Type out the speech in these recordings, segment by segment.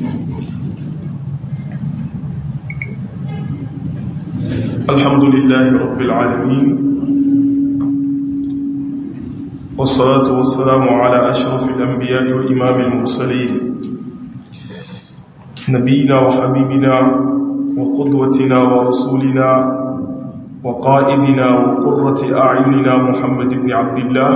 الحمد لله رب العالمين والصلاة والسلام على أشرف الأنبياء وإمام المرسلين نبينا وحبيبنا وقدوتنا ورسولنا وقائدنا وقرة أعيننا محمد بن عبد الله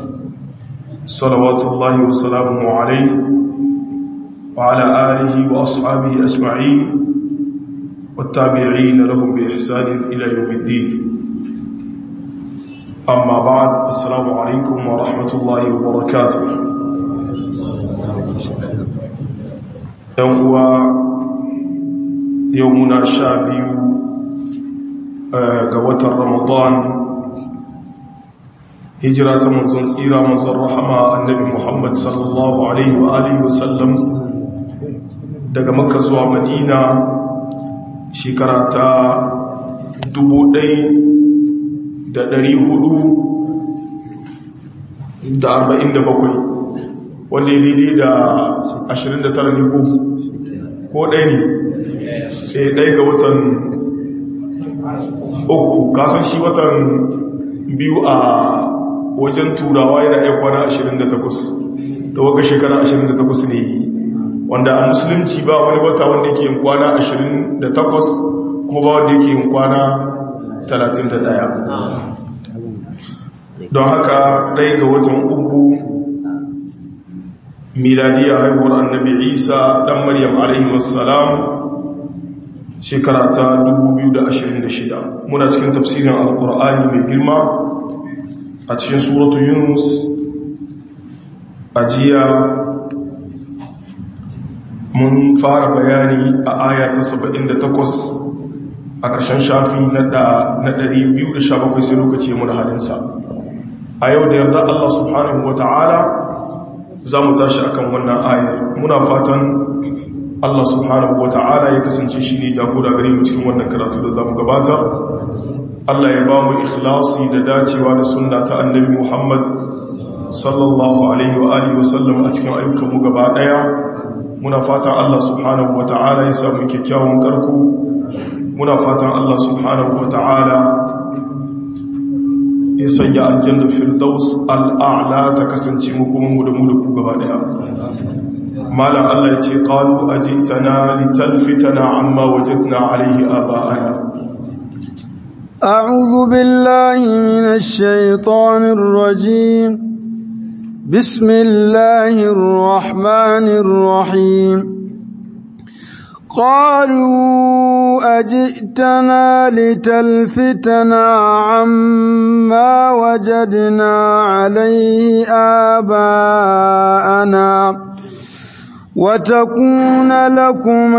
صلوات الله وسلامه عليه وعلى آله وأصحابه أجمعين والتابعين لهم بإحسان إلى يوم الدين أما بعد السلام عليكم ورحمة الله وبركاته يوم يومنا شابي قوة رمضان هجرة منزل سيرة منزل رحمة النبي محمد صلى الله عليه وآله وسلم daga makka zuwa madina shekara ta 1447 wanda ya daidai da 29 ne ko ko ɗaya ne ɗaya ɗaya ga watan uku kasan shi watan biyu a wajen turawa yana ya kwana 28 ta waka shekara 28 ne wanda a musulunci ba wani wata wanda yake yin kwana 28 kuma ba wanda yake yin kwana 31 don haka ɗaya ga watan uku miladiyar haihuwar annabi isa ɗan maryam alaihimassalam shekara ta 2026 muna cikin tafsirin alkur'ani mai girma a cikin suratu yunus a jiya mun fara bayani a aya ta 78 a ƙarshen shafi na 217 sai lokaci mun halinsa a yau da yarda Allah subhanahu wa ta'ala za mu tashi akan wannan ayar muna fatan Allah subhanahu wa ta'ala ya kasance shi ne jagora gare mu cikin wannan karatu da za mu gabata Allah ya ba mu ikhlasi da dacewa da sunna ta annabi Muhammad sallallahu alaihi wa alihi wa sallam a cikin ayyukanmu gaba daya muna fatan Allah subhanahu wa ta'ala ya samu kyakkyawan karku muna fatan Allah subhanahu wa ta'ala ya sanya aljanna firdaus al'a'la ta kasance mu kuma mu da mu da ku gaba daya malam Allah ya ce qalu ajitana litalfitana amma wajadna alayhi aba'ana أعوذ بالله من الشيطان الرجيم بسم الله الرحمن الرحيم قالوا أجئتنا لتلفتنا عما وجدنا عليه آباءنا وتكون لكم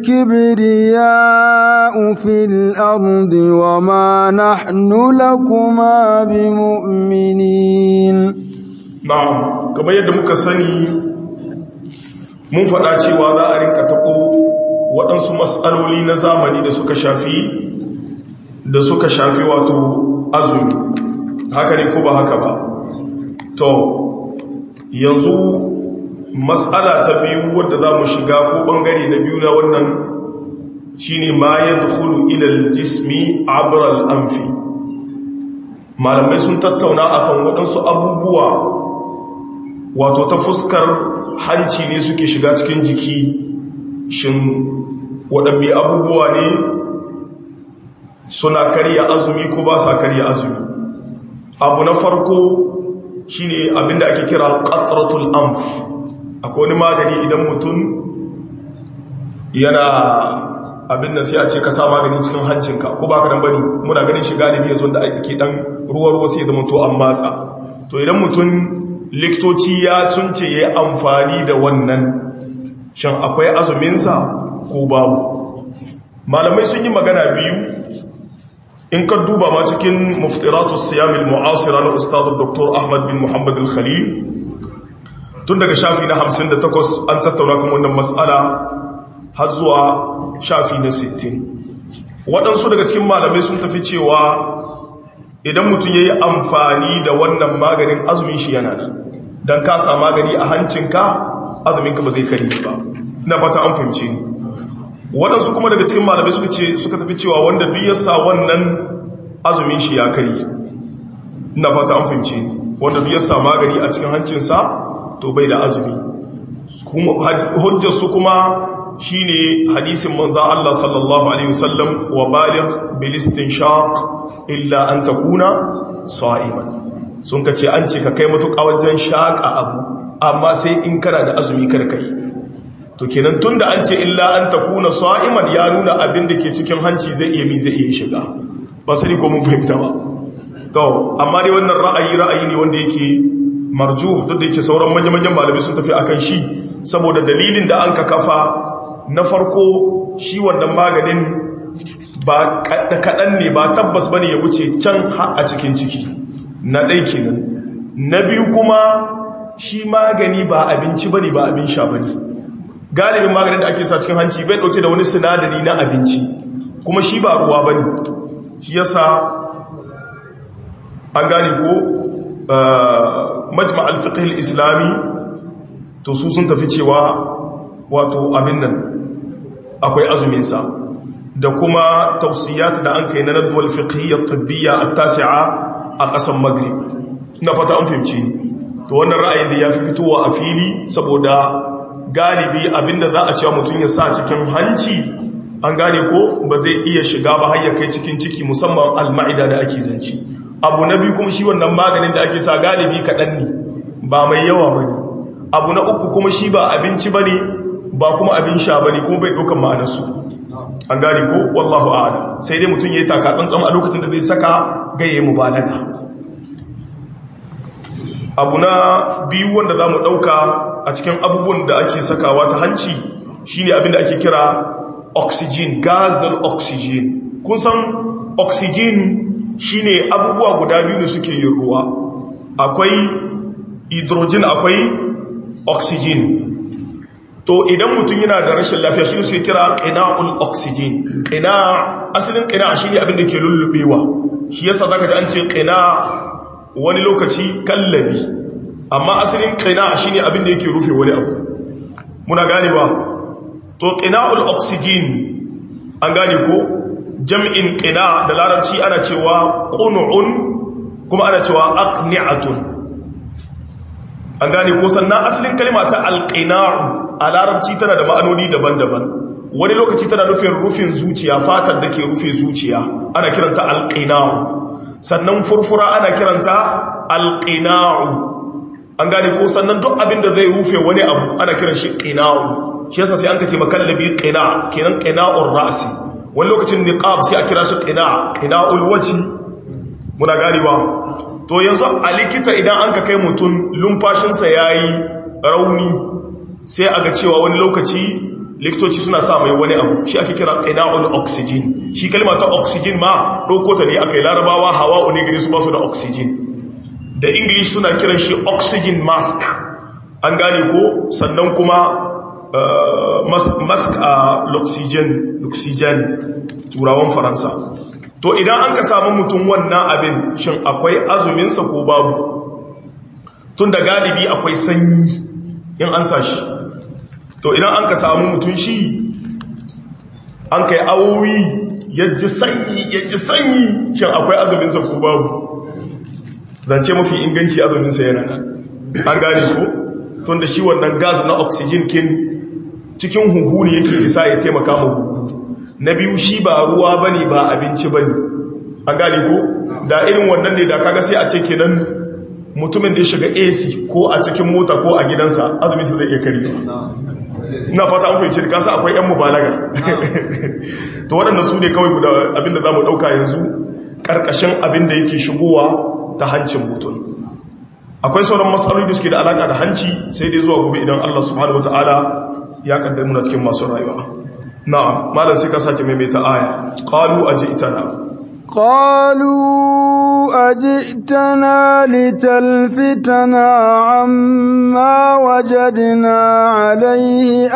الكبرياء في الأرض وما نحن لكما بمؤمنين na'am kamar yadda muka sani mun faɗa cewa za a rinka taɓo waɗansu matsaloli na zamani da suka shafi da suka shafi wato azumi haka ne ko ba haka ba to yanzu matsala ta biyu wadda za mu shiga ko ɓangare na biyu na wannan shine ma ya dukulu ilal jismi abral amfi malamai sun tattauna akan waɗansu abubuwa wato ta fuskar hanci ne suke shiga cikin jiki shin waɗanne abubuwa ne suna karya azumi ko ba sa karya azumi abu na farko shine abinda ake kira qatratul amf akwai wani magani idan mutum yana abin da sai a ce ka sa magani cikin hancinka ko baka dan bane muna ganin shi galibi yanzu da ake dan ruwa ruwa sai da mutu an matsa to idan mutum liktoci ya sunce yayi amfani da wannan shin akwai azumin sa ko babu malamai sun yi magana biyu in ka duba ma cikin muftiratus siyam al-mu'asira na ustad dr ahmad bin muhammad al-khalil tun daga shafi na 58 an tattauna kan wannan mas'ala har zuwa shafi na 60 waɗansu daga cikin malamai sun tafi cewa idan mutum ya yi amfani da wannan maganin azumin shi yana nan don ka sa magani a hancinka azuminka ba zai kari ba na fata an fahimce ni waɗansu kuma daga cikin malamai suka ce suka tafi cewa wanda duk ya sa wannan azumin shi ya kari na fata an fahimce ni wanda duk ya sa magani a cikin hancinsa to bai da azumi hujjar su kuma shine hadisin manzo Allah sallallahu alaihi wasallam wa baligh bil istinshaq illa an takuna sa'iman sun kace an ce ka kai mutuƙa wajen shaka abu amma sai in kana da azumi kar kai to kenan tunda an ce illa an takuna sa'iman ya nuna abin da ke cikin hanci zai iya mi zai iya shiga ba sani ko mun fahimta ba to amma dai wannan ra'ayi ra'ayi ne wanda yake marjuh duk da yake sauran manyan malamai sun tafi akan shi saboda dalilin da an ka kafa na farko shi wannan maganin ba kaɗan ne ba tabbas ba ne ya wuce can a cikin ciki na ɗai kenan na biyu kuma shi magani ba abinci ba ne ba abin sha ba ne galibin maganin da ake sa cikin hanci bai ɗauke da wani sinadari na abinci kuma shi ba ruwa ba ne shi yasa an gane ko majma al islami to su sun tafi cewa wato abin nan akwai azuminsa da kuma tausiyat da an kai na nadwal fiqhiyya tibbiya at-tasi'a a ƙasar maghrib ina fata an fahimci ni to wannan ra'ayin da ya fi fitowa a fili saboda galibi abinda za a cewa mutum ya sa cikin hanci an gane ko ba zai iya shiga ba har ya kai cikin ciki musamman al-ma'ida da ake zanci abu na biyu kuma shi wannan maganin da ake sa galibi kaɗan ne ba mai yawa ba ne abu na uku kuma shi ba abinci ba ne ba kuma abin sha ba ne kuma bai ɗaukan ma'anarsu an gane ko wallahu a'ala sai dai mutum ya yi taka tsantsan a lokacin da zai saka gaye mu balaga abu na biyu wanda za mu ɗauka a cikin abubuwan da ake sakawa ta hanci shine abin da ake kira oxygen gazal oxygen kun san oxygen shine abubuwa guda biyu ne suke yin ruwa akwai hydrogen akwai oxygen to idan mutum yana da rashin lafiya shi suke kira qina'ul oxygen qina asalin qina shine abin da ke lullubewa shi yasa zaka ji an ce qina wani lokaci kallabi amma asalin qina shine abin da yake rufe wani abu muna ganewa to qina'ul oxygen an gane ko jam'in qina da larabci ana cewa qun'un kuma ana cewa aqni'atun an gane ko sannan asalin kalma ta alqina'u a larabci tana da ma'anoni daban-daban wani lokaci tana nufin rufin zuciya fatar da ke rufe zuciya ana kiranta alqina'u sannan furfura ana kiranta alqina'u an gane ko sannan duk abin da zai rufe wani abu ana kiran shi qina'u shi yasa sai an kace makallabi qina kenan qina'ur ra'si wani lokacin niqab sai a kira shi qina qina'ul wajhi muna ganewa to yanzu a likita idan an ka kai mutum lumfashinsa yayi rauni sai aga cewa wani lokaci likitoci suna sa mai wani abu shi ake kira qina'ul oxygen shi kalma ta oxygen ma dauko ta ne akai larabawa hawa'u ne gare su ba su da oxygen da english suna kiran shi oxygen mask an gane ko sannan kuma mask a l'oxygen l'oxygen turawan faransa to idan an ka samu mutum wannan abin shin akwai azuminsa ko babu tun da galibi akwai sanyi in an sa shi to idan an ka samu mutum shi an kai awowi yaji sanyi yaji sanyi shin akwai azuminsa ko babu zance mafi inganci azuminsa yana nan an gane ko tun da shi wannan gas na oxygen kin cikin huhu ne yake isa ya taimaka ma huhu na biyu shi ba ruwa bane ba abinci bane an gane ko da irin wannan ne da kaga sai a ce kenan mutumin da ya shiga AC ko a cikin mota ko a gidansa azumi su zai iya kare ina fata an fahimci da kasa akwai yan mubalaga to waɗannan su ne kawai guda abinda za mu ɗauka yanzu ƙarƙashin abinda yake shigowa ta hancin mutum akwai sauran matsaloli da suke da alaƙa da hanci sai dai zuwa gobe idan Allah subhanahu wataala ya kaddar muna cikin masu rayuwa na'am malam sai ka sake maimaita aya qalu ajitana قالوا أجئتنا لتلفتنا عما وجدنا عليه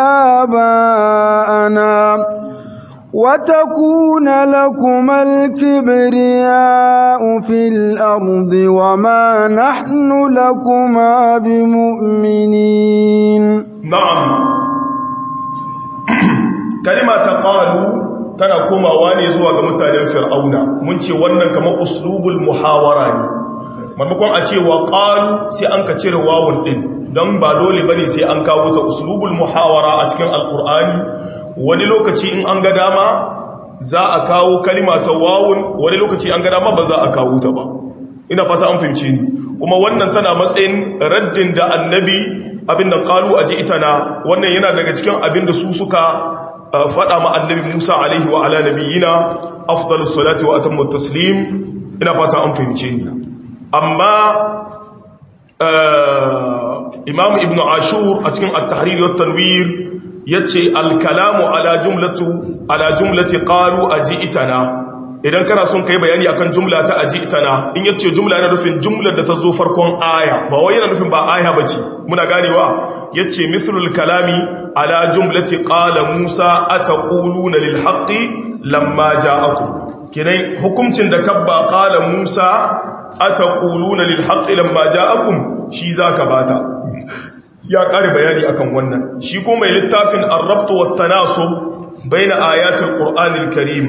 آباءنا وتكون لكما الكبرياء في الأرض وما نحن لكما بمؤمنين na'am kalima ta qalu tana komawa ne zuwa ga mutanen fir'auna mun ce wannan kamar uslubul muhawara ne maimakon a ce wa qalu sai an ka cire wawun din don ba dole bane sai an kawo ta uslubul muhawara a cikin alqur'ani wani lokaci in an ga dama za a kawo kalima ta wawun wani lokaci an ga dama ba za a kawo ta ba ina fata an fahimce ni kuma wannan tana matsayin raddin da annabi abin da qalu aji itana wannan yana daga cikin abin da su suka faɗa ma annabi Musa alaihi wa ala nabiyina afdalus salati wa atammu taslim ina fata an fahimce ni amma imam ibn ashur a cikin at-tahrir wa tanwir yace al-kalamu ala jumlatu ala jumlati qalu aji'tana idan kana son kai bayani akan jumla ta aji'tana in yace jumla yana nufin jumlar da ta zo farkon aya ba wai yana nufin ba aya bace muna ganewa yace mithlul kalami ala jumlati qala musa ataquluna lil haqqi lamma ja'akum kinai hukuncin da kabba qala musa ataquluna lil haqqi lamma ja'akum shi zaka bata ya kare bayani akan wannan shi ko mai littafin ar-rabt wa tanasub baina ayatul qur'anil karim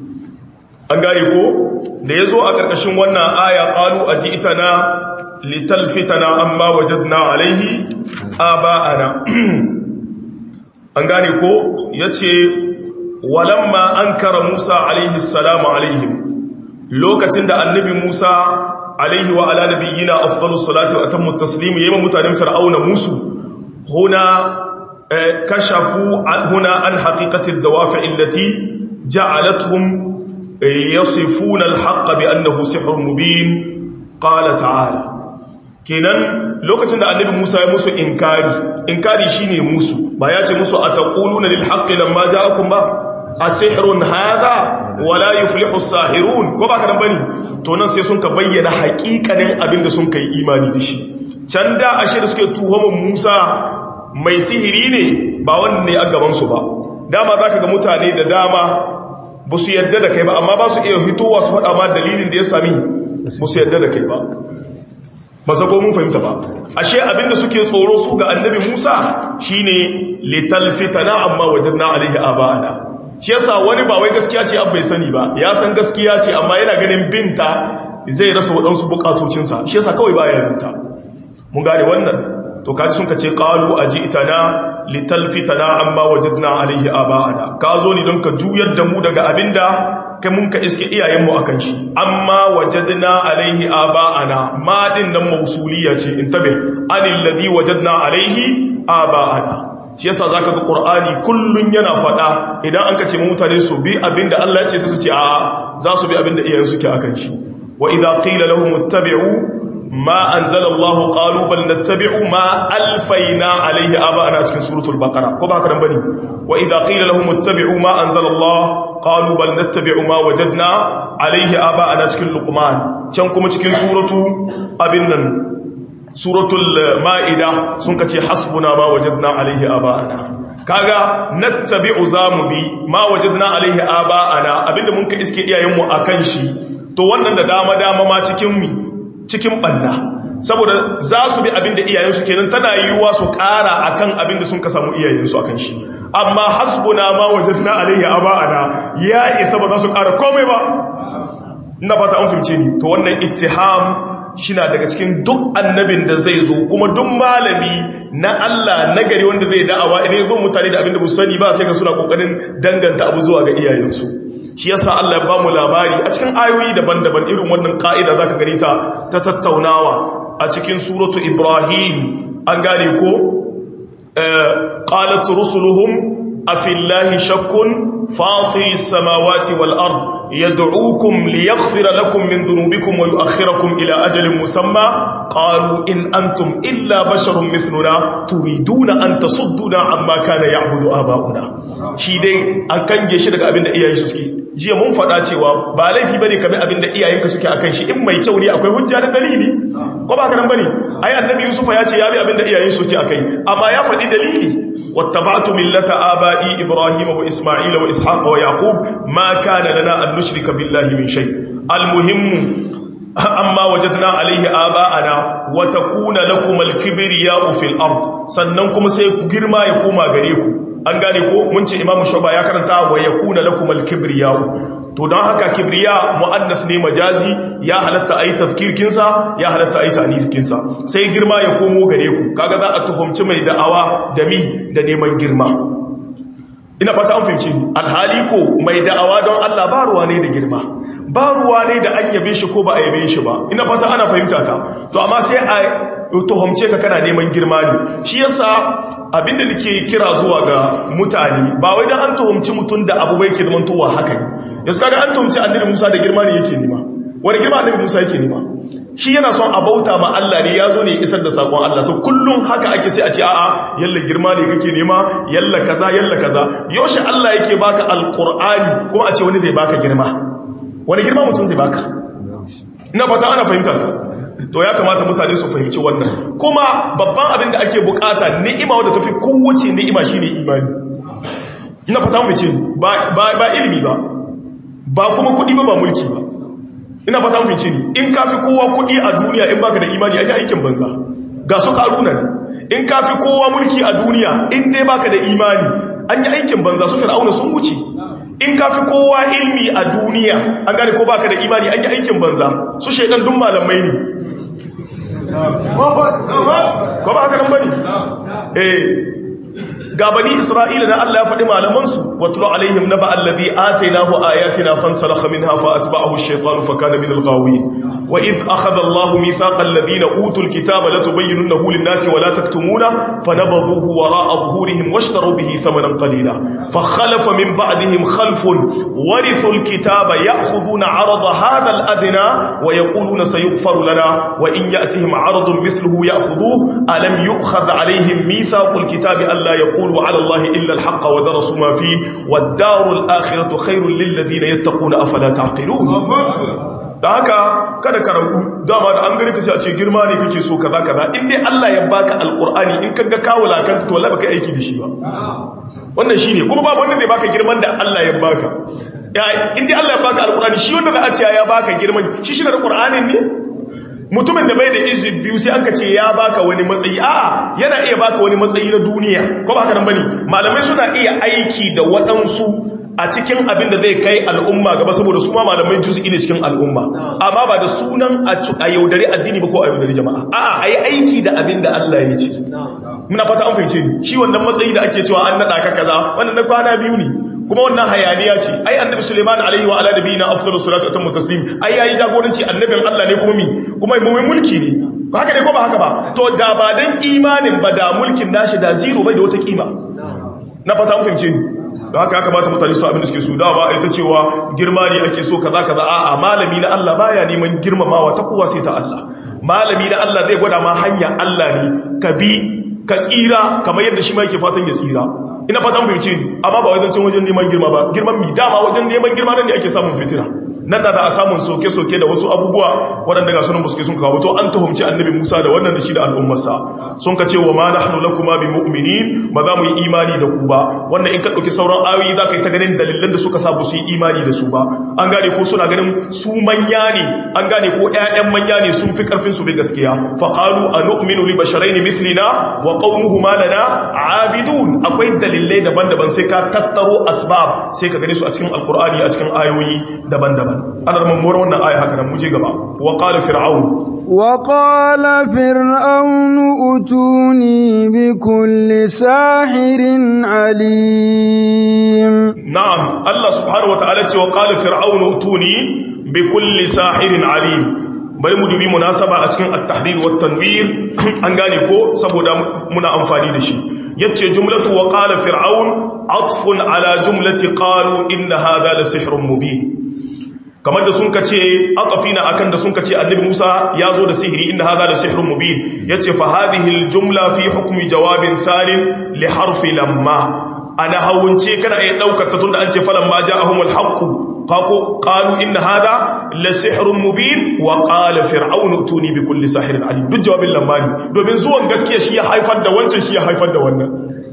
an gane ko da yazo a karkashin wannan aya qalu ajitana litalfitana amma wajadna alaihi aba'ana an gane ko yace walamma ankara Musa alaihi salamu alaihim lokacin da annabi Musa alaihi wa ala nabiyyina afdalus salati wa atammu taslim yayin mutanen fir'auna musu huna kashafu huna an haqiqati ad-dawafi' allati ja'alatuhum yasifuna al-haqqa bi annahu sihrun mubin qala ta'ala kenan lokacin da annabi Musa ya musu inkari inkari shine musu ba ya ce musu ataquluna lil haqqi lamma ja'akum ba asihrun hadha wala yuflihu as-sahirun ko ba ka bane to nan sai sun ka bayyana haƙiƙanin abin da sun kai imani da shi can da ashe da suke tuhumin Musa mai sihiri ne ba wannan ne a gaban su ba dama zaka ga mutane da dama ba su yadda da kai ba amma ba su iya fitowa su faɗa ma dalilin da ya sami ba su yadda da kai ba ba sako mun fahimta ba ashe abinda suke tsoro su ga annabi Musa shine litalfitana amma wajadna alaihi aba'ana shi yasa wani ba wai gaskiya ce an bai sani ba ya san gaskiya ce amma yana ganin binta zai rasa waɗansu bukatocinsa shi yasa kawai baya binta mun gane wannan to kaji sun kace qalu ajitana litalfitana amma wajadna alaihi aba'ana ka zo ni don ka juyar da mu daga abinda kai mun ka iske iyayenmu akan shi amma wajadna alaihi aba'ana ma din nan mausuliya ce intabe anil ladhi wajadna alaihi aba'ana shi yasa zaka ga qur'ani kullun yana fada idan an kace mutane su bi abinda Allah ya ce su ce a za su bi abinda iyayen suke akan shi wa idza qila lahum ittabi'u ma anzala Allah qalu bal nattabi'u ma alfayna alayhi aba'ana cikin suratul baqara ko ba haka dan bane wa idza qila lahum ittabi'u ma anzala Allah qalu bal nattabi'u ma wajadna alayhi aba'ana cikin luqman can kuma cikin suratu abin nan suratul ma'ida sun kace hasbuna ma wajadna alaihi aba'ana kaga nattabi'u zamu bi ma wajadna alaihi aba'ana abinda mun ka iske iyayenmu akan shi to wannan da dama dama ma cikin mi cikin banna saboda za su bi abinda iyayensu kenan tana yiwuwa su ƙara akan abinda sun ka samu iyayensu akan shi amma hasbuna ma wajadna alaihi aba'ana ya isa ba za su ƙara komai ba ina fata an fahimce ni to wannan ittiham shina daga cikin duk annabin da zai zo kuma duk malami na Allah na gari wanda zai da'awa idan zo mutane da abin da sani ba sai ka suna kokarin danganta abu zuwa ga iyayensu shi yasa Allah ya ba mu labari a cikin ayoyi daban-daban irin wannan ka'ida zaka gani ta ta tattaunawa a cikin suratu Ibrahim an gane ko qalat rusuluhum afillahi shakkun fatiris samawati wal ard يدعوكم ليغفر لكم من ذنوبكم ويؤخركم إلى أجل مسمى قالوا إن أنتم إلا بشر مثلنا تريدون أن تصدنا عما كان يعبد آباؤنا shi dai an kange shi daga abin da iyayen su suke jiya mun faɗa cewa ba laifi bane kabi abin da iyayenka suke akan shi in mai kyau ne akwai hujja da dalili ko ba ka nan bane ai annabi yusufa ya ce ya bi abin da iyayen su suke akai amma ya faɗi dalili واتبعت ملة آبائي إبراهيم وإسماعيل وإسحاق ويعقوب ما كان لنا أن نشرك بالله من شيء المهم أما وجدنا عليه آباءنا وتكون لكم الكبرياء في الأرض سننكم سيكرما يكوما غريكم an gane ko mun ce imamu shuba ya karanta wa yakuna lakum al-kibriya to don haka kibriya mu'annas ne majazi ya halatta ayi tazkirkin sa ya halatta ayi ta'niskin sa sai girma ya komo gare ku kaga za a tuhumci mai da'awa da mi da neman girma ina fata an fahimci alhali ko mai da'awa don Allah ba ruwa ne da girma ba ruwa ne da an yabe shi ko ba a yabe shi ba ina fata ana fahimta ta to amma sai a tuhumce ka kana neman girma ne shi yasa abinda nake kira zuwa ga mutane ba wai dan an tuhumci mutum da abu bai ke zaman towa haka ne yanzu kaga an tuhumci annabi Musa da girma ne yake nema wani girma annabi Musa yake nema shi yana son a bauta ma Allah ne ya zo ne isar da sakon Allah to kullum haka ake sai a ce a'a yalla girma ne kake nema yalla kaza yalla kaza yaushe Allah yake baka alqur'ani kuma a ce wani zai baka girma wani girma mutum zai baka ina fata ana fahimta ta to ya kamata mutane su fahimci wannan kuma babban abin da ake bukata ni'ima wadda tafi kowace ni'ima shine imani ina fata mu ce ba ba ilimi ba ba kuma kudi ba ba mulki ba ina fata mu ce ni in kafi kowa kudi a duniya in baka da imani ai aikin banza ga su karuna in kafi kowa mulki a duniya in dai baka da imani an yi aikin banza su fir'auna sun wuce in ka fi kowa ilmi a duniya an gane ko baka da imani an yi aikin banza su shaidan dun malamai ne ko ba haka nan bane eh ga bani isra'ila da Allah ya faɗi malamansu watlu alaihim naba allazi atainahu ayatina fansalakha minha fa atba'ahu ash-shaytanu fa kana min al-ghawin wa idh akhadha Allahu mithaqa alladhina utul kitaba latubayyinunahu lin-nasi wa la taktumuna fanabadhuhu wara'a dhuhurihim washtaru bihi thamanan qalila fa khalafa min ba'dihim khalfun warithu al-kitaba ya'khudhuna 'arada hadha al-adna wa yaquluna sayughfaru lana wa in ya'tihim 'aradun mithluhu ya'khudhuhu alam yu'khadh 'alayhim mithaqu al-kitabi alla yaqulu يقول على الله إلا الحق ودرسوا ما فيه والدار الآخرة خير للذين يتقون أفلا تعقلون da haka kada ka ragu dama da an gani ka sai a ce girma ne kake so kaza kaza in dai Allah ya baka alqur'ani in kaga ka wulakanta to wallahi baka aiki da shi ba wannan shine kuma babu wanda zai baka girman da Allah ya baka in dai Allah ya baka alqur'ani shi wanda za a ce ya baka girman shi shi da qur'anin ne mutumin da bai da izin biyu sai aka ce ya baka wani matsayi a yana iya baka wani matsayi na duniya ko ba haka nan bane malamai suna iya aiki da waɗansu a cikin abin da zai kai al'umma gaba saboda su ma malamai juz'i ne cikin al'umma amma ba da sunan a yaudari addini ba ko a yaudari jama'a a'a ayi aiki da abin da Allah ya ce muna fata an fahimce ni shi wannan matsayi da ake cewa an nada ka kaza wannan na kwana biyu ne kuma wannan hayaniya ce ai annabi Suleiman alaihi wa ala nabiyina afdalus salatu wa tammu taslim ai yayi jagoranci annabin Allah ne kuma mi kuma mai mulki ne haka ne ko ba haka ba to da ba dan imanin ba da mulkin nashi da zero bai da wata kima na fata an fahimce ni da haka ya kamata mutane su abin da suke su dama ita cewa girma ne ake so kaza kaza a'a malami na Allah baya neman girmamawa ta kowa sai ta Allah malami na Allah zai gwada ma hanya Allah ne ka bi ka tsira kamar yadda shi ma yake fatan ya tsira ina fatan fahimce ni amma ba wajen wajen neman girma ba girman mi dama wajen neman girma nan ne ake samun fitina nan da za a samun soke-soke da wasu abubuwa waɗanda ga sunan buske sun kawo to an tuhumci annabi Musa da wannan da shi da al'ummarsa sun ka ce wa ma nahnu lakuma bi mu'minin ba za mu yi imani da ku ba wannan in ka ɗauki sauran ayoyi za ka yi ta ganin dalilan da suka sa ba su yi imani da su ba an gane ko suna ganin su manya ne an gane ko ƴaƴan manya ne sun fi karfin su bi gaskiya fa qalu anu'minu li basharayn mithlina wa qaumuhuma lana abidun akwai dalilai daban-daban sai ka tattaro asbab sai ka gane su a cikin alqur'ani a cikin ayoyi daban-daban ana mamuwar wannan aya haka nan muje gaba wa qala fir'aun wa qala fir'aun utuni bi kulli sahirin alim na'am Allah subhanahu wataala ce wa qala fir'aun utuni bi kulli sahirin alim bari mu dubi munasaba a cikin at-tahrir wa tanwir an gane ko saboda muna amfani da shi yace jumlatu wa qala fir'aun atfun ala jumlati qalu inna hadha la sihrun mubin kamar da sun kace aqafina akan da sun kace annabi Musa ya zo da sihiri inna hadha la sihrun mubin yace fa hadhihi al-jumla fi hukmi jawabin thalin li harfi lamma ana hawunce kana iya daukar ta tunda an ce falamma ja'ahum al-haqq qaqu qalu inna hadha la sihrun mubin wa qala fir'aunu tuni bi kulli sahirin alim duk jawabin lamma ne domin zuwan gaskiya shi ya haifar da wancan shi ya haifar da wannan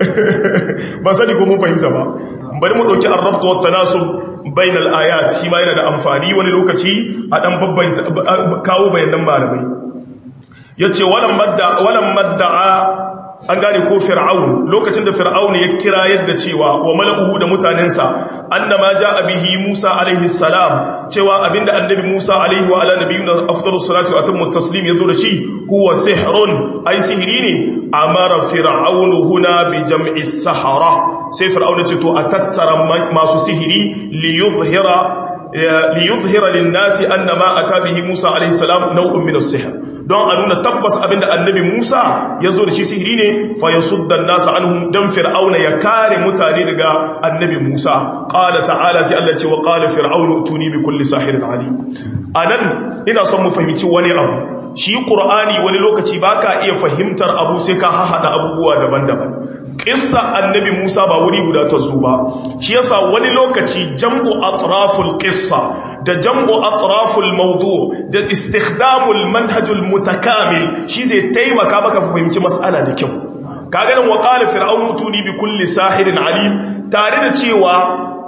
ba sani ko mun fahimta ba bari mu dauki ar-rabt wa tanasub bainal ayat shi ma yana da amfani wani lokaci a dan babban kawo bayanan malamai yace walam madda walam madda'a an gane ko fir'aun lokacin da fir'aun ya kira yadda cewa wa mala'uhu da mutanensa annama jaa bihi Musa alaihi salam cewa abinda annabi Musa alaihi wa ala nabiyina afdalus salatu wa atammu taslim yazo da shi huwa sihrun ai sihiri ne amara fir'aun huna bi jam'i sahara sai fir'aun ce to a tattara masu sihiri li yuzhira li yuzhira lin nasi annama ata bihi Musa alaihi salam naw'un min as-sihr don a nuna tabbas abinda annabi Musa ya zo da shi sihiri ne fa ya suddan nasa anhum dan fir'auna ya kare mutane daga annabi Musa qala ta'ala sai Allah ce wa qala fir'aunu tuni bi kulli sahirin alim anan ina son mu fahimci wani abu shi qur'ani wani lokaci baka iya fahimtar abu sai ka hahada abubuwa daban-daban qissa annabi Musa ba wuri guda ta zo ba shi yasa wani lokaci jam'u atraful qissa da jam'u atraful mawdu da istikhdamul manhajul mutakamil shi zai taimaka maka fahimci mas'ala da kyau kaga nan wa qala fir'aunu tuni bi kulli sahirin alim tare da cewa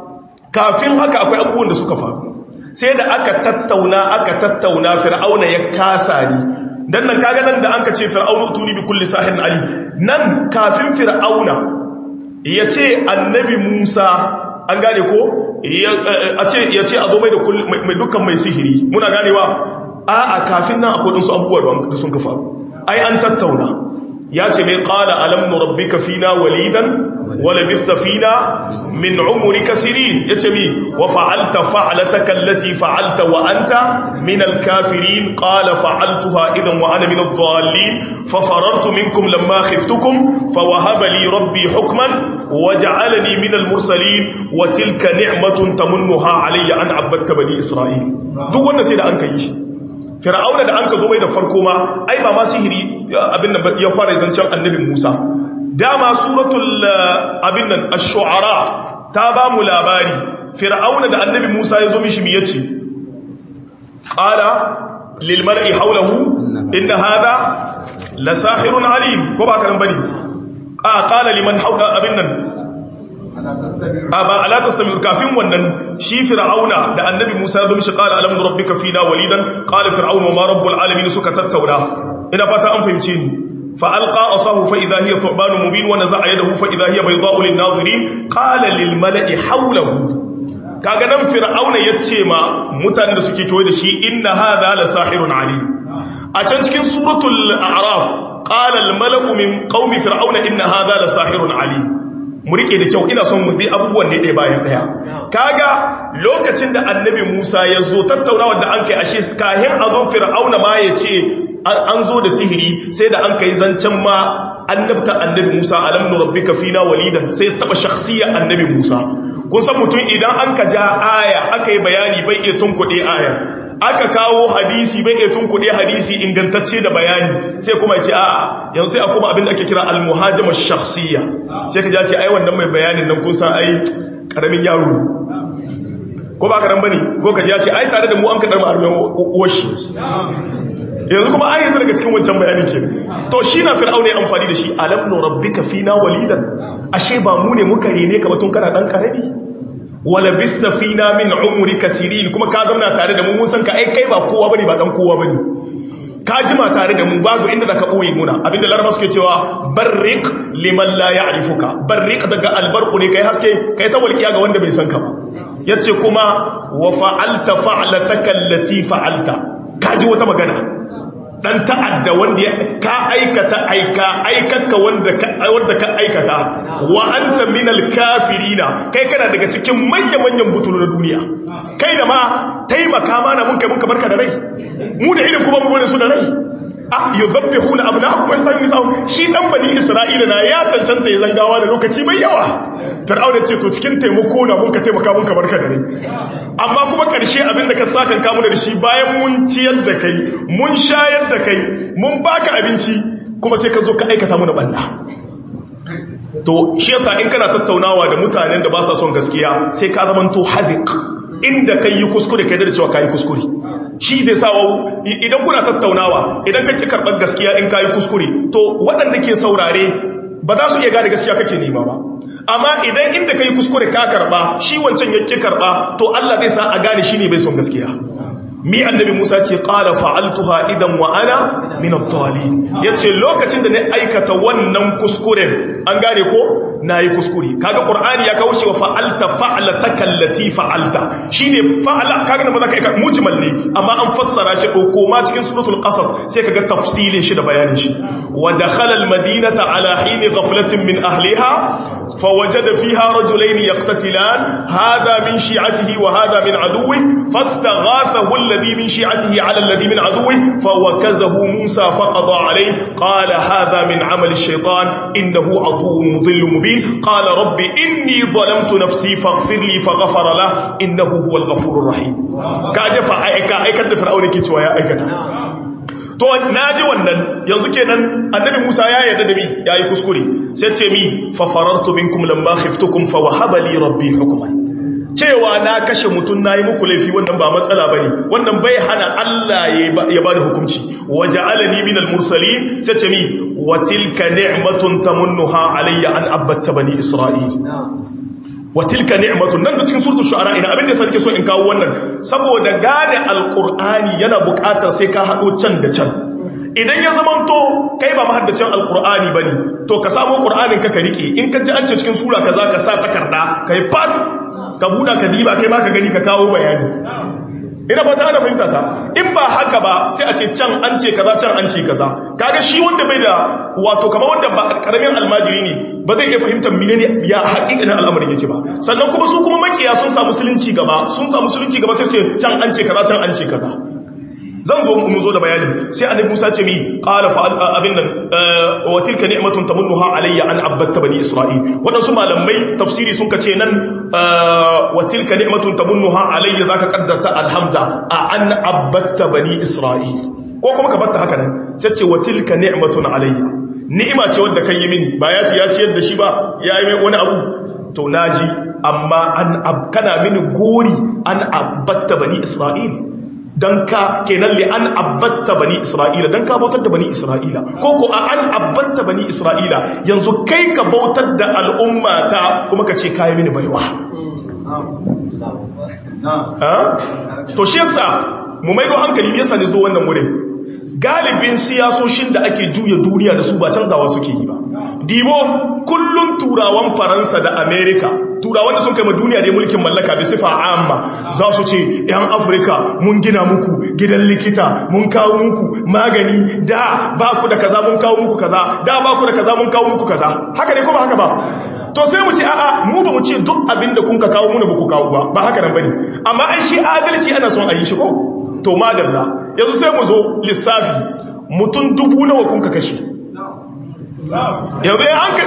kafin haka akwai abubuwan da suka faru sai da aka tattauna aka tattauna fir'auna ya kasa ni dan nan kaga nan da anka ce fir'aunu tuni bi kulli sahirin alim nan kafin fir'auna ya ce annabi Musa an gane ko a ce ya ce a zo mai da mai dukkan mai sihiri muna ganewa a'a kafin nan akwai dinsu abubuwa da sun ka faru ai an tattauna ya ce mai qala alam nurabbika fina walidan wala bista fina min umrika sinin yace mi wa fa'alta fa'lataka allati fa'alta wa anta min al-kafirin qala fa'altuha idan wa ana min ad-dallin fa farartu minkum lamma khiftukum fa wahaba li rabbi hukman waj'alani min al-mursalin wa tilka ni'matun tamunnuha alayya an 'abadta bani isra'il duk wannan sai da an kai shi fir'auna da an ka zo mai da farko ma ai ba ma sihiri abin da ya fara zancen annabi Musa dama suratul abin nan ash-shu'ara ta ba mu labari fir'auna da annabi Musa ya zo mishi mi yace qala lil mar'i hawlahu inna hadha la sahirun alim ko ba kan bane a qala liman hawla abin nan ba ala tastamir kafin wannan shi fir'auna da annabi Musa ya zo mishi qala alam rabbika fina walidan qala fir'auna ma rabbul alamin suka tattauna ina fata an fahimce ni fa alqa asahu fa idha hiya thuban mubin wa naza'a yadahu fa idha hiya bayda'u lin nadirin qala lil mala'i hawlahu kaga nan fir'auna yace ma mutanen da suke kewaye da shi inna hadha la sahirun alim a can cikin suratul a'raf qala al mala'u min qaumi fir'auna inna hadha la sahirun alim mu rike da kyau ina son mu bi abubuwan ne ɗaya bayan ɗaya kaga lokacin da annabi Musa ya zo tattaunawa da an kai ashe kahin a zo fir'auna ma ya ce an zo da sihiri sai da an kai zancen ma annabta annabi Musa alam nurabbika fina walidan sai taba shakhsiyya annabi Musa kun san mutum idan an ka ja aya aka yi bayani bai iya tunkuɗe aya aka kawo hadisi bai iya tunkuɗe hadisi ingantacce da bayani sai kuma ya ce a'a yanzu sai a kuma abin da ake kira al-muhajama shakhsiyya sai ka ja ce ai wannan mai bayanin nan kun san ai karamin yaro ne ko ba ka dan bane ko ka ja ce ai tare da mu an kadar mu armen uwashi yanzu kuma ai yanzu daga cikin wancan bayanin kenan to shi na fir'auna ya amfani da shi alam nu rabbika fina walidan ashe ba mu ne muka rene ka batun kana dan karabi wala bista fina min umrika sirin kuma ka zauna tare da mu mun san ka ai kai ba kowa bane ba dan kowa bane ka jima tare da mu babu inda zaka boye muna abinda laraba suke cewa barriq liman la ya'rifuka barriq daga albarqu ne kai haske kai ta walkiya ga wanda bai san ka ba yace kuma wa fa'alta fa'lataka allati fa'alta kaji wata magana dan ta'adda wanda ya ka aikata aika aikaka wanda ka wanda ka aikata wa anta minal kafirina kai kana daga cikin manyan manyan butulu na duniya kai da ma taimaka mana mun kai mun ka barka da rai mu da idan kuma mu bane su da rai ah yuzabbihuna abnaakum yastahi nisa'um shi dan bani isra'ila na ya cancanta ya zangawa da lokaci mai yawa fir'auna ce to cikin taimako na mun ka taimaka mun ka barka da rai amma kuma ƙarshe abinda ka sa kan kamu da shi bayan mun ciyar da kai mun shayar da kai mun baka abinci kuma sai ka zo ka aikata mana banda to shi yasa in kana tattaunawa da mutanen da ba sa son gaskiya sai ka zama to haziq inda kai yi kuskure kai da cewa kai kuskure shi zai sa wa idan kuna tattaunawa idan kake karɓar gaskiya in kai kuskure to waɗanda ke saurare ba za su iya gane gaskiya kake nema ba amma idan inda kai kuskure ka karba shi wancan yake karba to Allah zai sa a gane shi ne bai son gaskiya mi annabi Musa ce qala fa'altuha idan wa ana min ad-dhalin yace lokacin da na aikata wannan kuskuren an gane ko nayi kuskure kaga qur'ani ya kawo shi wa fa'alta fa'lataka allati fa'alta shine fa'ala kaga ba za ka yi mujmal ne amma an fassara shi dauko ma cikin suratul qasas sai kaga tafsilin shi da bayanin shi wa dakhala al-madinata ala hin ghaflatin min ahliha fawajada fiha rajulayn yaqtatilan hadha min shi'atihi wa hadha min aduwwi fastaghathahu alladhi min shi'atihi ala alladhi min aduwwi fawakazahu musa faqada alayhi qala hadha min 'amali ash-shaytan innahu aduwwun mudhillun mubin qala rabbi inni zalamtu nafsi faghfir li faghfara lahu innahu huwal ghafurur rahim kaje fa aika aikata fir'auna ke cewa ya aikata to naji wannan yanzu kenan annabi Musa ya yarda da mi yayi kuskure sai ce mi fa farartu minkum lamma khiftukum fa wahaba li rabbi hukman cewa na kashe mutun nayi muku laifi wannan ba matsala bane wannan bai hana Allah ya bani hukunci waja'alani minal mursalin sai ce mi wa tilka ni'matun tamunnuha alayya an abatta bani isra'il wa tilka ni'matun nan da cikin suratul shu'ara ina abin da sai nake so in kawo wannan saboda gane alqur'ani yana buƙatar sai ka hado can da can idan ya zamanto kai ba mahaddacin alqur'ani bane to ka samu qur'anin ka ka rike in ka ji an ce cikin sura kaza ka sa takarda kai fat ka buda ka diba kai ma ka gani ka kawo bayani ina fata ana fahimta ta in ba haka ba sai a ce can an ce kaza can an ce kaza kaga shi wanda bai da wato kamar wanda ba karamin almajiri ne ba zai iya fahimtar menene ya haƙiƙanin al'amarin yake ba sannan kuma su kuma makiya sun samu musulunci gaba sun samu musulunci gaba sai su ce can an ce kaza can an ce kaza zan zo mu zo da bayani sai annabi Musa ce mi qala fa abin nan wa tilka ni'matun tamunnuha alayya an abatta bani isra'il wadansu malamai tafsiri sun kace nan wa tilka ni'matun tamunnuha alayya zaka kaddarta alhamza a an abatta bani isra'il ko kuma ka batta haka nan sai ce wa tilka ni'matun alayya ni'ima ce wanda kai yi mini ba ya ce ya ciyar da shi ba ya yi mai wani abu to naji amma an kana mini gori an abatta bani isra'il don ka kenan li an abbatta bani isra'ila don ka bautar da bani isra'ila ko ko a an abbatta bani isra'ila yanzu kai ka bautar da al'umma ta kuma ka ce kayi mini baiwa to shi yasa mu maido hankali me yasa ne zo wannan wurin galibin siyasoshin da ake juya duniya da su ba canzawa suke yi ba dibo kullun turawan faransa da amerika turawan da sun kai ma duniya da mulkin mallaka bi sifa amma za su ce yan afirka mun gina muku gidan likita mun kawo muku magani da ba ku da kaza mun kawo muku kaza da ba ku da kaza mun kawo muku kaza haka ne ko ba haka ba to sai mu ce a'a mu ba mu ce duk abin da kun ka kawo muna ba ku kawo ba ba haka nan bane amma ai shi adalci ana son a yi shi ko to madalla yanzu sai mu zo lissafi mutum dubu nawa kun ka kashe yanzu ya an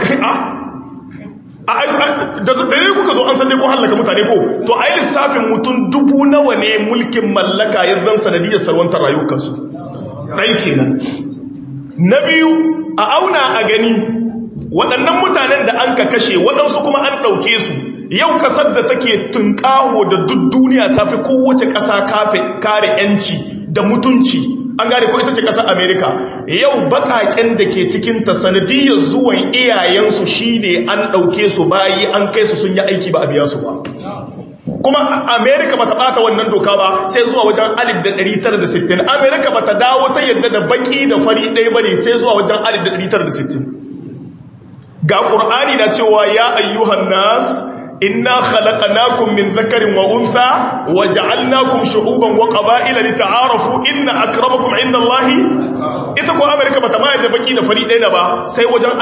ka da dare kuka zo an san dai ko hallaka mutane ko to ai lissafin mutum dubu nawa ne mulkin mallaka yadda sanadiyar salwantar rayukansu ɗai kenan na biyu a auna a gani waɗannan mutanen da an ka kashe waɗansu kuma an ɗauke su yau kasar da take tunƙaho da duk duniya ta fi kowace ƙasa kare 'yanci da mutunci an gane ko ita ce ƙasar amerika yau baƙaƙen da ke cikinta sanadiyar zuwan iyayensu shine an ɗauke su bayi an kai su sun yi aiki ba a biya su ba kuma amerika ba ta ɓata wannan doka ba sai zuwa wajen 1960 amerika ba ta dawo ta yadda da baƙi da fari ɗaya ba ne sai zuwa wajen 1960 ga ƙur'ani na cewa ya ayyuhan nas inna khalaqnakum min dhakarin wa untha wa ja'alnakum shu'uban wa qaba'ila lita'arafu inna akramakum 'indallahi ita ko america bata mai da baki da fari ɗaya ba sai wajen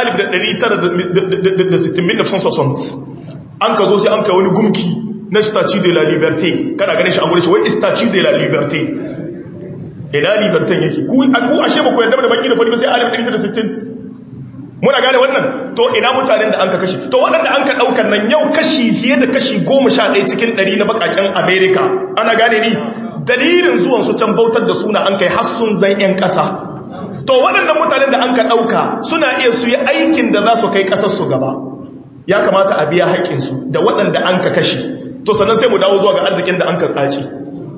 1960 an ka zo sai an kai wani gumki na statue de la liberté kana ganin shi a gurin shi wai statue de la liberté ina liberté yake ku ku ashe ba ku yarda da baki da fari ba sai 1960 muna gane wannan to ina mutanen da an ka kashe to waɗanda an ka ɗaukar nan yau kashi fiye da kashi goma sha ɗaya cikin ɗari na baƙaƙen amerika ana gane ni dalilin zuwan su can bautar da suna an kai hassun zan 'yan ƙasa to waɗannan mutanen da an ka ɗauka suna iya su yi aikin da za su kai ƙasar su gaba ya kamata a biya haƙƙinsu da waɗanda an ka kashe to sannan sai mu dawo zuwa ga arzikin da an ka tsaci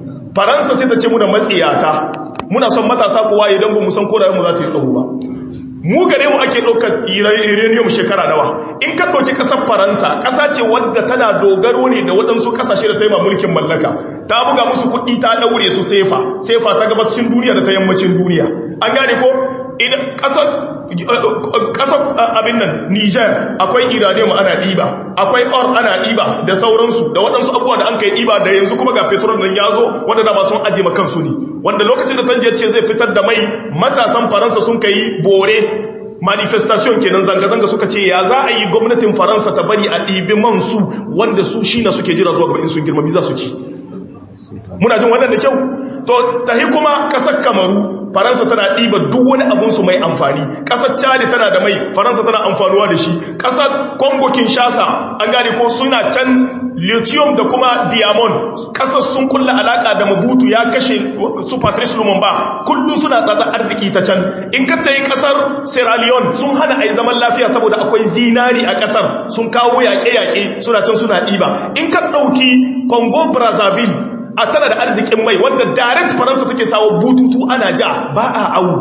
faransa sai ta ce mu da matsiyata muna son matasa kowa idan ba mu san korayen mu za ta yi tsawo ba mu gare mu ake ɗaukar uranium shekara nawa in ka ɗauki ƙasar faransa ƙasa ce wadda tana dogaro ne da waɗansu ƙasashe da ta yi mulkin mallaka ta buga musu kuɗi ta ɗaure su sefa sefa ta gabascin duniya da ta yammacin duniya an gane ko idan ƙasar abin nan niger akwai uranium ana ɗiba akwai or ana ɗiba da sauransu da waɗansu abubuwa da an kai ɗiba da yanzu kuma ga petrol nan ya zo wanda da ba sun ajiye makansu ne wanda lokacin da tanjiyar ce zai fitar da mai matasan faransa sun kai bore manifestation kenan zanga-zanga suka ce ya za a yi gwamnatin faransa ta bari a ɗibi man su wanda su shi na suke jira zuwa gaba in sun girma za su ci muna jin wannan da kyau to tahi kuma ƙasar kamaru faransa tana ɗiba duk wani abunsu mai amfani ƙasar chadi tana da mai faransa tana amfanuwa da shi ƙasar congo kinshasa an gane ko suna can lithium da kuma diamond ƙasar sun kulla alaƙa da mabutu ya kashe su patrice lumumba kullum suna tsatsa arziki ta can in ka ta yi ƙasar sierra leone sun hana a yi zaman lafiya saboda akwai zinari a ƙasar sun kawo yaƙe-yaƙe suna can suna ɗiba in ka ɗauki congo brazzaville a tana da arzikin mai wanda direct faransa take sawo bututu ana ja ba a awu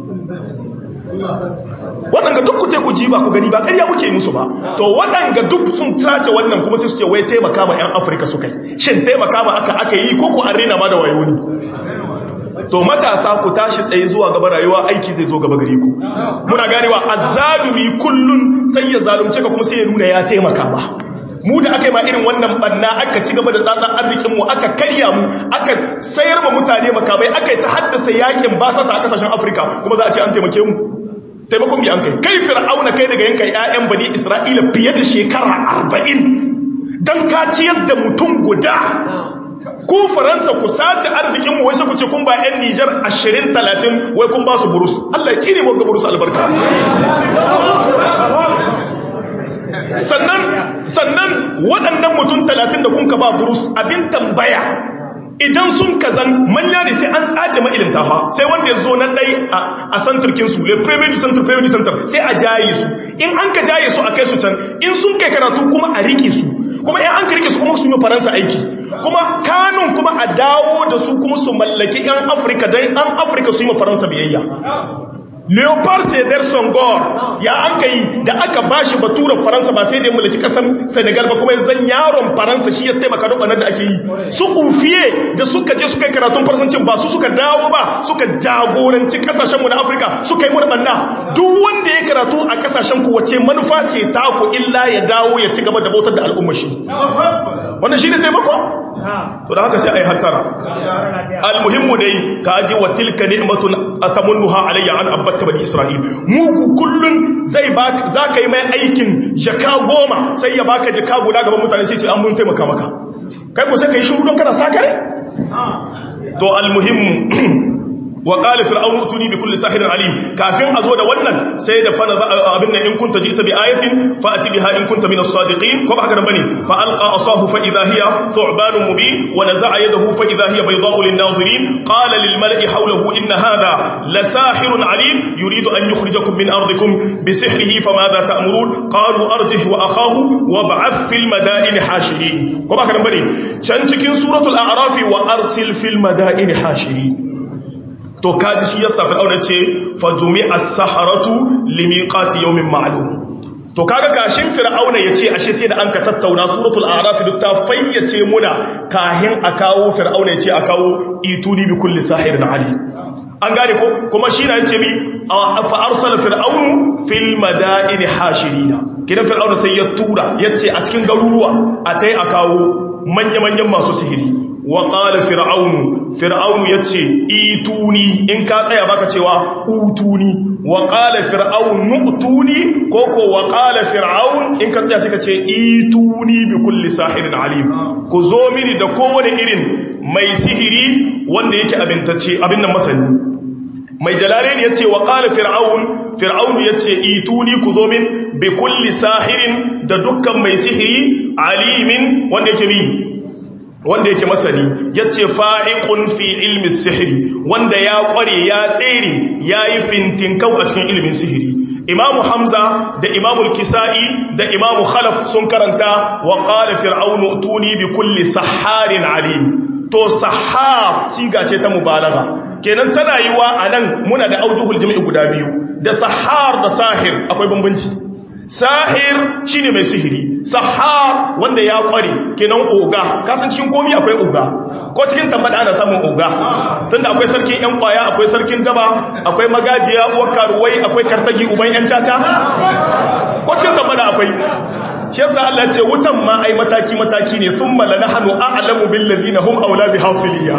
waɗanga duk kute ku ji ba ku gani ba ƙarya muke musu ba to waɗanga duk sun sace wannan kuma sai su ce wai taimaka ma 'yan afirka su kai shin taimaka ma aka aka yi ko ku an rena ma da wayo ne to matasa ku tashi tsaye zuwa gaba rayuwa aiki zai zo gaba gare ku muna ganewa azzalumi kullun sai ya zalunce ka kuma sai ya nuna ya taimaka ba mu da aka yi ma irin wannan banna aka ci gaba da tsatsan arzikinmu aka karya mu aka sayar ma mutane makamai aka yi ta haddasa yakin basasa a kasashen afirka kuma za a ce an taimake mu taimakon bi an kai kai fir'auna kai daga yanka 'ya'yan bani isra'ila fiye da shekara arba'in don ka ciyar da mutum guda ku faransa ku sace arzikinmu wai sai ku ce kun ba 'yan nijar ashirin talatin wai kun ba su burus allah ya cire wanga burus albarka sannan sannan waɗannan mutum talatin da kunka ba burus abin tambaya idan sun kazan manya ne sai an tsace ma'ilimta ha sai wanda ya zo na ɗai a santurkin su le premier du center premier du center sai a jaye su in an ka jaye su a kai su can in sun kai karatu kuma a rike su kuma in an ka rike su kuma su yi faransa aiki kuma kanun kuma a dawo da su kuma su mallaki 'yan afirka don 'yan afirka su yi faransa biyayya leopard sedar songor ya an ka yi da aka ba shi baturan faransa ba sai da mulki kasan senegal ba kuma zan yaron faransa shi ya taimaka duk da ake yi su ufiye da suka je suka yi karatun faransancin ba su suka dawo ba suka jagoranci kasashenmu na afirka suka yi muna banna duk wanda ya karatu a kasashen ku wace manufa ce ta ku illa ya dawo ya ci gaba da bautar da al'umma shi wannan shi ne taimako to da haka sai ai hattara almuhimmu dai ka ji wa tilka ni'matun atamunnuha alayya an abatta bani isra'il muku kullun zai baka zaka yi mai aikin jaka goma sai ya baka jaka guda gaban mutane sai ce an mun taimaka maka kai ko sai kai shiru don kana sakare to almuhimmu wa qala fir'aunu utuni bi kulli sahirin alim kafin azo da wannan sai da fana abin nan in kunta jita bi ayatin fa ati biha in kunta min as-sadiqin ko ba haka bane fa alqa asahu fa idha hiya thu'ban mubin wa naza'a yadahu fa idha hiya bayda'u lin-nazirin qala lil mala'i hawlahu inna hadha la sahirun alim yuridu an yukhrijakum min ardikum bi sihrihi famadha ta'murun qalu arjih wa akhahu wab'ath fil madaini hashirin ko ba haka bane can cikin suratul a'raf wa arsil fil madaini hashirin to kaji shi yasa fir'auna ce fajumi as-saharatu limiqati yawmin ma'lum to kaga kashin fir'auna yace ashe sai da an ka tattauna suratul a'raf duk ta fayyace muna kahin a kawo fir'auna yace a kawo ituni bi kulli sahirin ali an gane ko kuma shi na yace mi fa arsala fir'aunu fil madaini hashirina kidan fir'auna sai ya tura yace a cikin garuruwa a tai a kawo manya-manyan masu sihiri wa ƙala fir'aunu fir'aunu ya ce ituni in ka tsaya baka cewa utuni wa ƙala fir'aunu utuni ko ko wa ƙala fir'aun in ka tsaya suka ce ituni bi kulli sahirin alim ku zo mini da kowane irin mai sihiri wanda yake abintacce abin nan masani mai jalalain ya ce wa ƙala fir'aun fir'aunu ya ce ituni ku zo min bi kulli sahirin da dukkan mai sihiri alimin wanda yake mi wanda yake masani yace fa'iqun fi ilmi sihiri wanda ya kware ya tsere yayi fintinkau a cikin ilimin sihiri imamu hamza da imamu kisai da imamu khalaf sun karanta wa qala fir'aunu tuni bi kulli saharin alim to sahar siga ce ta mubalagha kenan tana yiwa anan muna da aujuhul jam'i guda biyu da sahar da sahir akwai bambanci sahir shine mai sihiri sahar wanda ya kware kenan oga kasan cikin komi akwai oga ko cikin tambada ana samun oga tunda akwai sarkin yan kwaya akwai sarkin daba akwai magajiya uwar karuwai akwai kartagi uban yan caca ko cikin tambada akwai shi yasa Allah ya ce wutan ma ai mataki mataki ne thumma lanahnu a'lamu bil ladina hum awla bi hasiliya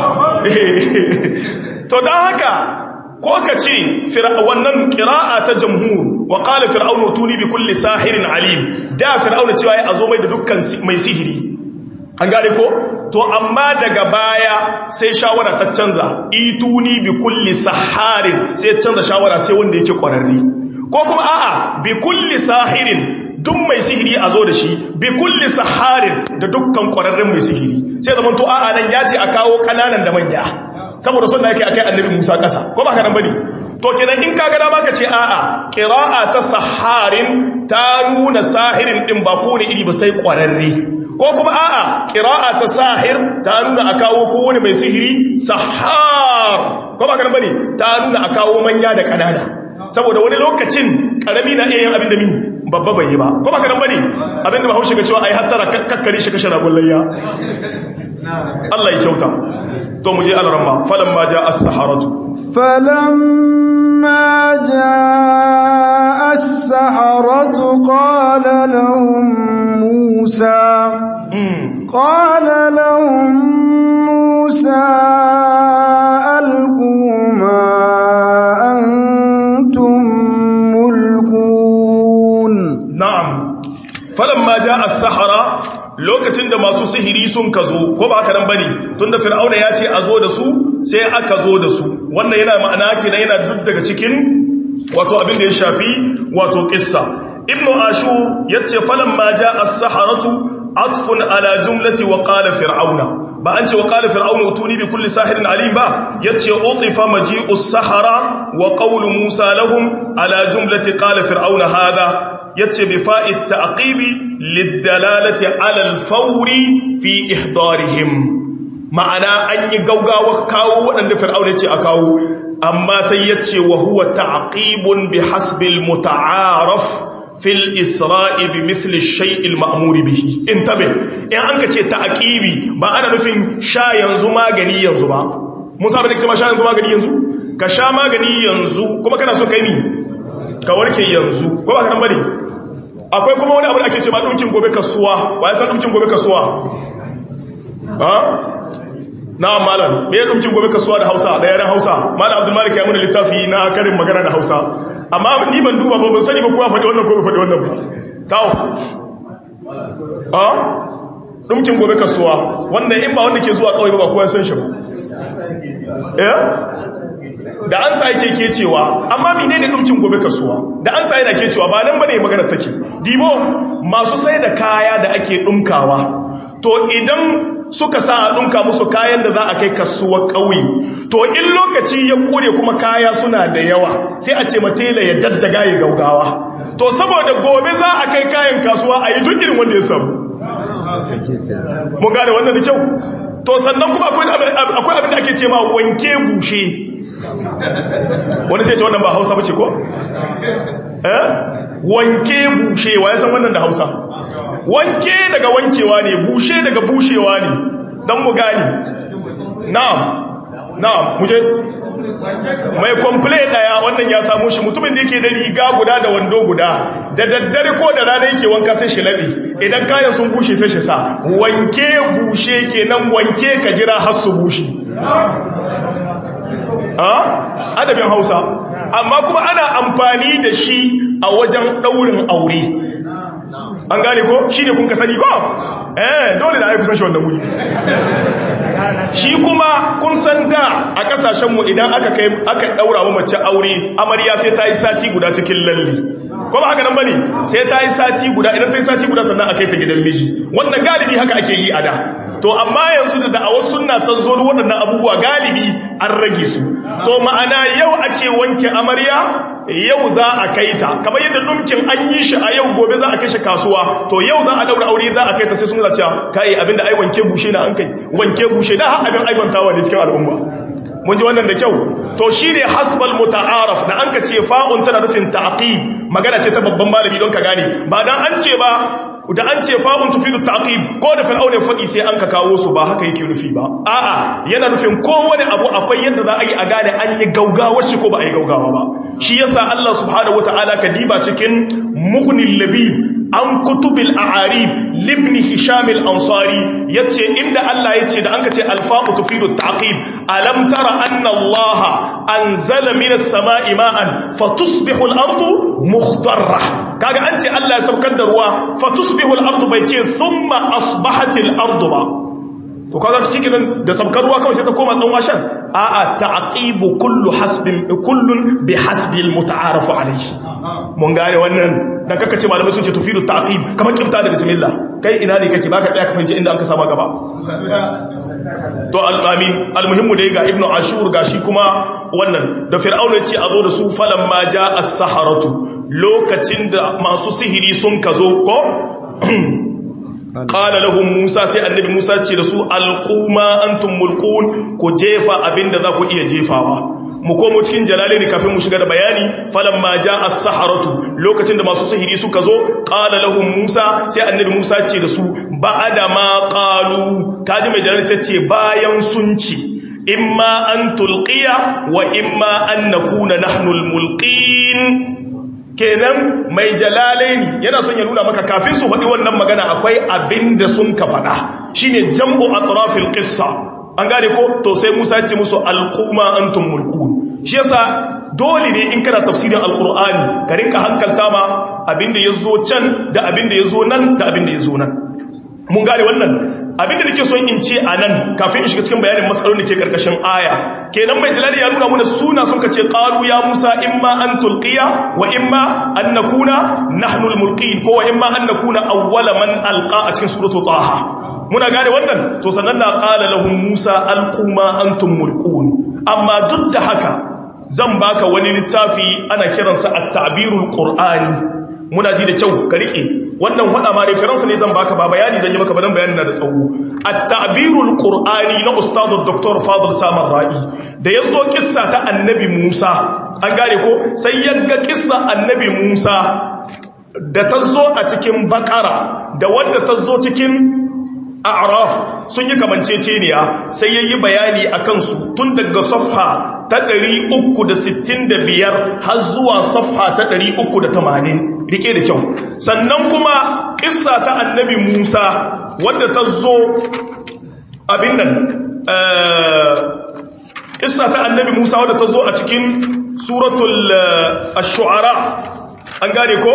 to dan haka ko ka ce wannan ƙira'a ta jamhur wa ƙala fir'aunu tuni bi kulli sahirin alim da fir'aunu cewa ya zo mai da dukkan mai sihiri an gane ko to amma daga baya sai shawara ta canza ituni bi kulli saharin sai canza shawara sai wanda yake ƙwararre ko kuma a'a bi kulli sahirin duk mai sihiri a zo da shi bi kulli saharin da dukkan ƙwararren mai sihiri sai zaman to a'a nan ya ce a kawo ƙananan da manya saboda sun da yake akai annabi Musa kasa ko ba ka nan bane to kenan in kaga dama ka ce a'a qira'a ta saharin ta nuna sahirin din ba ko ne iri ba sai kwararre ko kuma a'a qira'a ta sahir ta nuna a kawo kowane mai sihiri sahar ko ba ka nan bane ta nuna a kawo manya da kanana saboda wani lokacin karami na iya yin abin da mi babba bai yi ba ko ba ka nan bane abin da ba haushe ga cewa ai hattara kakkari shi kashe ragon layya Allah ya kyauta to mu je alaramma falamma jaa as-saharatu falamma jaa as-saharatu qala lahum musa qala lahum musa alqu ma antum mulkun na'am falamma jaa as-sahara lokacin da masu sihiri sun ka zo ko ba haka nan bane tunda fir'auna ya ce a zo da su sai aka zo da su wannan yana ma'ana kenan yana duk daga cikin wato abin da ya shafi wato kissa ibnu ashur yace falamma jaa as-saharatu atfun ala jumlati wa qala fir'auna ba an ce wa qala fir'auna utuni bi kulli sahirin alim ba yace utifa maji'u as-sahara wa qawlu musa lahum ala jumlati qala fir'auna hada yace bi fa'id ta'qibi lidalalati ala al-fawri fi ihdarihim ma'ana an yi gaugawa kawo waɗanda fir'auna ce a kawo amma sai yace wa huwa ta'qibun bi hasbil muta'araf fil isra'i bi mithli ash-shay'i al-ma'mur bihi intabe in an ka ce ta'qibi ba ana nufin sha yanzu magani yanzu ba musa bane kuma sha yanzu magani yanzu ka sha magani yanzu kuma kana so kai ni ka warke yanzu ko ba ka nan bane akwai kuma wani abu da ake ce ma dunkin gobe kasuwa ba ya san dunkin gobe kasuwa ha na malam me ya dunkin gobe kasuwa da Hausa da yaren Hausa malam Abdul Malik ya mun littafi na karin magana da Hausa amma ni ban duba ba ban sani ba kowa faɗi wannan ko ba faɗi wannan ba tawo ha dunkin gobe kasuwa wanda in ba wanda ke zuwa kawai ba kowa san shi ba eh da an sa yake kecewa amma menene dumcin gobe kasuwa da an sa yana kecewa ba nan bane magana take dibo masu sai da kaya da ake dumkawa to idan suka sa a dumka musu kayan da za a kai kasuwar ƙauye to in lokaci ya kure kuma kaya suna da yawa sai a ce matela ya daddaga ya gaugawa to saboda gobe za a kai kayan kasuwa a yi duk irin wanda ya samu mun gane wannan da kyau to sannan kuma akwai abin da ake ce ma wanke bushe wani sai ce wannan ba hausa bace ko? eh wanke bushewa ya san wannan da hausa wanke daga wankewa ne bushe daga bushewa ne don mu gani na'am na'am muje mai komple daya wannan ya samu shi mutumin da yake da riga guda da wando guda da daddare ko da rana yake wanka sai shi labi idan kayan sun bushe sai shi sa wanke bushe kenan wanke ka jira har su bushe adabin hausa amma kuma ana amfani da shi a wajen ɗaurin aure an gane ko shi ne kun ka sani ko eh dole da ai kusan shi wannan wuri shi kuma kun san da a kasashenmu idan aka kai aka daura wa mace aure amarya sai ta yi sati guda cikin lalle ko ba haka nan bane sai ta yi sati guda idan ta yi sati guda sannan a kai ta gidan miji wannan galibi haka ake yi a da to amma yanzu da da'awar sunna ta zo da waɗannan abubuwa galibi an rage su to ma'ana yau ake wanke amarya yau za a kai ta kamar yadda dumkin an yi shi a yau gobe za a kai shi kasuwa to yau za a daura aure za a kai ta sai sun cewa kai abinda ai wanke bushe na an kai wanke bushe da har abin aibantawa ne cikin al'umma mun ji wannan da kyau to shine hasbal muta'araf da an ka ce fa'un tana nufin ta'qib magana ce ta babban malami don ka gane ba dan an ce ba da an ce fa'un tufidu ta'qib ko da fir'auna ya faɗi sai an ka kawo su ba haka yake nufi ba a'a yana nufin kowane abu akwai yadda za a yi a gane an yi gaugawa shi ko ba a yi gaugawa ba shi yasa Allah subhanahu wataala ka diba cikin mughnil labib an kutubil a'arib libni hisham al-ansari yace inda Allah yace da anka ce alfa'u tufidu ta'qib alam tara anna Allah anzala minas sama'i ma'an fatusbihu al-ardu mukhtarra kaga an ce Allah ya saukar da ruwa fatusbihu al-ardu bai ce thumma asbahat al-ardu ba to kaga cikin da saukar ruwa kawai sai ta koma tsan washan a'a ta'qibu kullu hasbin kullun bi hasbil muta'araf alayhi mun gane wannan dan kaka ce malamai sun ce tufidu ta'qib kamar kifta da bismillah kai ina ne kake baka tsaya ka fahimci inda an ka sama gaba to al-amin al-muhimmu dai ga ibnu ashur gashi kuma wannan da fir'auna ya ce a zo da su falan ma ja as-saharatu lokacin da masu sihiri sun kazo ko qala lahum musa sai annabi musa ce da su alquma antum mulqun ku jefa abinda za ku iya jefawa mu komo cikin jalalaini kafin mu shiga da bayani falamma jaa as-saharatu lokacin da masu sihiri suka zo qala lahum musa sai annabi musa ce da su ba'ada ma qalu kaji mai jalalaini sai ce bayan sun ci imma an tulqiya wa imma an nakuna nahnu al-mulqin kenan mai jalalaini yana son ya nuna maka kafin su faɗi wannan magana akwai abinda sun ka faɗa shine jam'u atrafil qissa an gane ko to sai Musa ya ce musu alquma antum mulkun shi yasa dole ne in kana tafsirin alqur'ani ka rinka hankalta ma abinda yazo can da abinda yazo nan da abinda yazo nan mun gane wannan abinda nake son in ce anan kafin in shiga cikin bayanin matsalolin da ke karkashin aya kenan mai jalali ya nuna mana suna sun kace qalu ya Musa imma an tulqiya wa imma an nakuna nahnu almulqin ko wa imma an nakuna awwala man alqa a cikin suratul taha muna gane wannan to sannan na qala lahum Musa alquma antum mulqun amma duk da haka zan baka wani littafi ana kiransa at-ta'birul qur'ani muna ji da kyau ka rike wannan hada ma reference ne zan baka ba bayani zan yi maka badan bayani na da tsawo at-ta'birul qur'ani na ustad dr fadil samar ra'i da yazo kissa ta annabi Musa an gane ko sai yaga kissa annabi Musa da tazo a cikin bakara da wanda tazo cikin a'raf sun yi kamanceceniya sai yayi bayani akan su tun daga safha ta 365 har zuwa safha ta 380 rike da kyau sannan kuma kissa ta annabi Musa wadda ta zo abin nan kissa ta annabi Musa wadda ta zo a cikin suratul ash-shu'ara an gane ko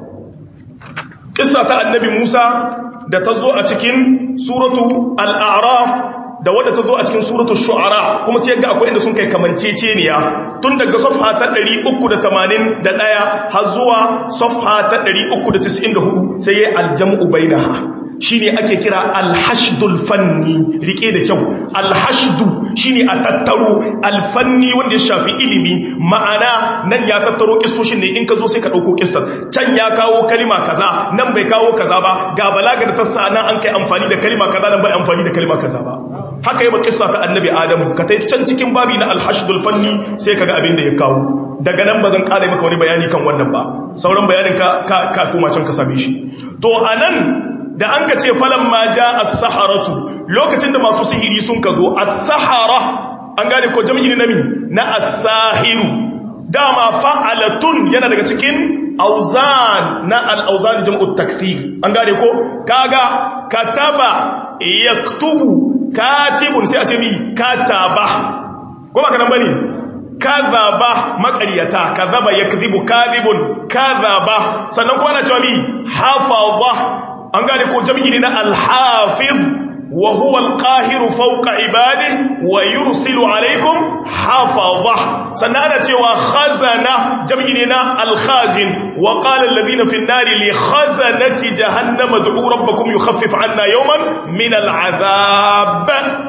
kissa ta annabi Musa da ta zo a cikin suratu al-a'raf da wadda ta zo a cikin suratul shu'ara kuma sai ga akwai inda sun kai kamanceceniya tun daga safha ta 381 har zuwa safha ta 394 sai yayi aljam'u bainaha shine ake kira alhashdul fanni rike da kyau alhashdu shine a tattaro alfanni wanda ya shafi ilimi ma'ana nan ya tattaro kissoshin ne in ka zo sai ka dauko kissar can ya kawo kalima kaza nan bai kawo kaza ba ga balaga da tassa nan an kai amfani da kalima kaza nan bai amfani da kalima kaza ba haka yi kissa ta annabi adamu ka tai can cikin babi na alhashdul fanni sai kaga abin da ya kawo daga nan bazan kare maka wani bayani kan wannan ba sauran bayanin ka ka kuma can ka same shi to anan da an ka ce falon ma ja as-saharatu lokacin da masu sihiri sun ka zo as-sahara an gane ko jami'i nami na as-sahiru dama fa'alatun yana daga cikin auzan na al-auzan jam'u takthir an gane ko kaga kataba yaktubu katibun sai a ce mi kataba ko ba kana bane kadhaba maqariyata kadhaba yakdhibu kadhibun kadhaba sannan kuma ana cewa mi hafaza an gane ko jami'i ne na alhafiz wa huwa alqahiru fawqa ibadihi wa yursilu alaykum hafaza sannan ana cewa khazana jami'i ne na alkhazin wa qala alladhina fi an-nari li khazanati jahannama ud'u rabbakum yukhaffif 'anna yawman min al'adhab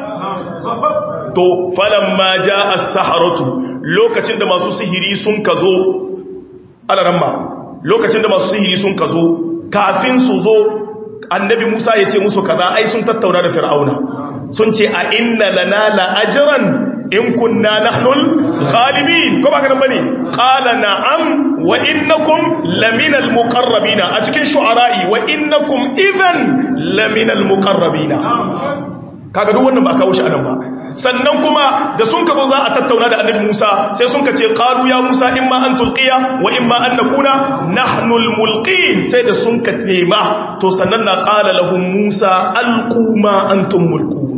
to falamma jaa as-saharatu lokacin da masu sihiri sun kazo alaramma lokacin da masu sihiri sun kazo kafin su zo annabi Musa ya ce musu kaza ai sun tattauna da Fir'auna sun ce a inna lana la ajran in kunna nahnul ghalibin ko ba ka bane qala na'am wa innakum laminal muqarrabina a cikin shu'ara'i wa innakum idhan laminal muqarrabina kaga duk wannan ba kawo shi anan ba sannan kuma da sun ka zo za a tattauna da annabi Musa sai sun ka ce qalu ya Musa imma an tulqiya wa imma an nakuna nahnul mulqin sai da sun ka nema to sannan na qala lahum Musa alqu ma antum mulqun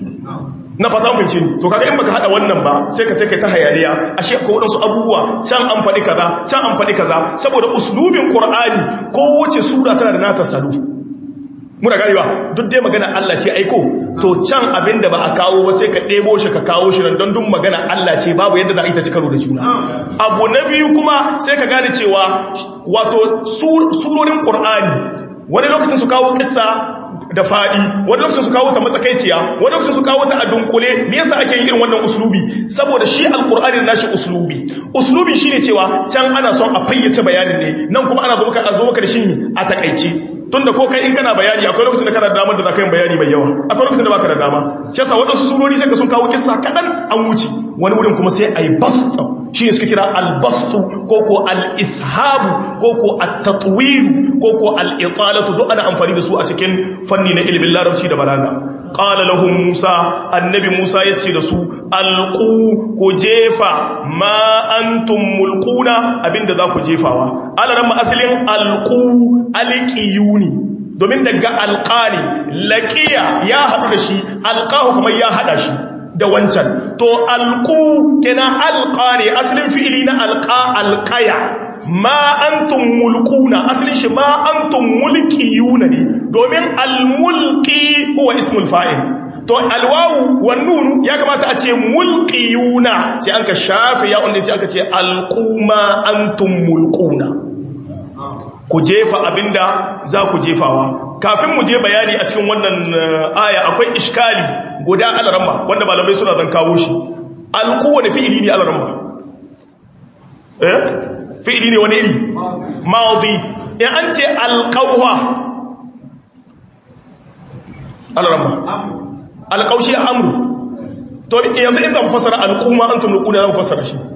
na fata mun fahimci to kaga in baka hada wannan ba sai ka take ta hayaniya ashe ko wadansu abubuwa can an faɗi kaza can an faɗi kaza saboda uslubin qur'ani kowace sura tana da nata salo muna ganewa duk dai magana Allah ce aiko to can abinda ba a kawo ba sai ka ɗebo shi ka kawo shi nan don duk magana Allah ce babu yadda za a yi ta ci karo da juna abu na biyu kuma sai ka gane cewa wato surorin qur'ani wani lokacin su kawo kissa da faɗi wani lokacin su kawo ta matsakaiciya wani lokacin su kawo ta a dunkule me yasa ake yin irin wannan uslubi saboda shi alqur'ani da nashi uslubi uslubi shine cewa can ana son a fayyace bayanin ne nan kuma ana zo maka a zo maka da shi a takaice tunda ko kai in kana bayani akwai lokacin da kana da damar da za ka yi bayani mai yawa akwai lokacin da baka da dama shi yasa waɗansu surori sai ka sun kawo kissa kaɗan an wuce wani wurin kuma sai a yi basta shi ne suka kira albastu ko ko al-ishabu ko ko at-tatwiru ko ko al-italatu duk ana amfani da su a cikin fanni na ilimin larabci da balaga qala lahum musa annabi musa yace da su alqu ku jefa ma antum mulquna abinda za ku jefawa alaran ma asalin alqu alqiyuni domin daga alqani laqiya ya hadu da shi alqahu kuma ya hada shi da wancan to alqu kenan alqani asalin fi'ili na alqa alqaya ma antum mulquna asalin shi ma antum mulkiyuna ne domin almulki huwa ismul fa'il to alwawu wan nun ya kamata a ce mulkiyuna sai an ka shafe ya wanda sai aka ce alquma antum mulquna ku jefa abinda za ku jefawa kafin mu je bayani a cikin wannan aya akwai iskali guda alaramma wanda malamai suna zan kawo shi alqu wani fi'ili ne alaramma eh fi'ili ne wani iri maudi in an ce alqawha alaramma alqawshi amru to yanzu in zan fasara alquma antum nuquna zan fasara shi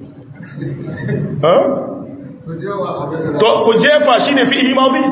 ha to ku jefa shine fi'ili maudi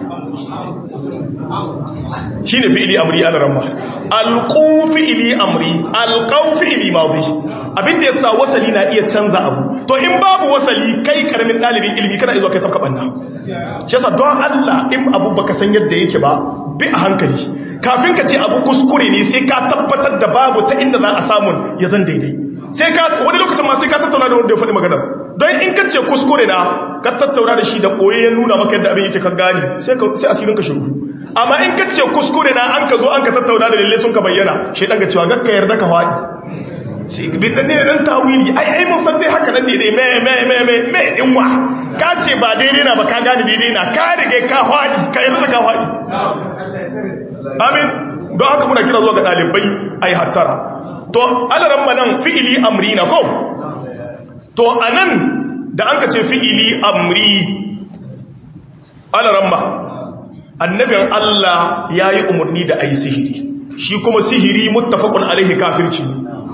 shine fi'ili amri alaramma alqu fi'ili amri alqaw fi'ili maudi abinda yasa wasali na iya canza abu to in babu wasali kai karamin dalibin ilimi kana izo kai tafka banna shi yasa don Allah in abu baka san yadda yake ba bi a hankali kafin ka ce abu kuskure ne sai ka tabbatar da babu ta inda za a samu ya zan daidai sai ka wani lokacin ma sai ka tattauna da wanda ya faɗi maganar don in ka ce kuskure na ka tattauna da shi da ɓoye ya nuna maka yadda abin yake ka gane sai asirin ka shiru amma in ka ce kuskure na an ka zo an ka tattauna da lalle sun ka bayyana shi ɗan ga cewa gakka yarda ka faɗi sai bin ne dan tawili ai ai mun san dai haka nan ne dai me me me me me din wa ka ce ba daidai na ba ka gane daidai na ka rige ka faɗi ka yarda ka faɗi amin don haka muna kira zuwa ga ɗalibai ai hattara to alaran manan fi'ili amri na ko to anan da an ka ce fi'ili amri alaran ma annabin Allah ya yi umarni da a yi sihiri shi kuma sihiri muttafaqun alaihi kafirci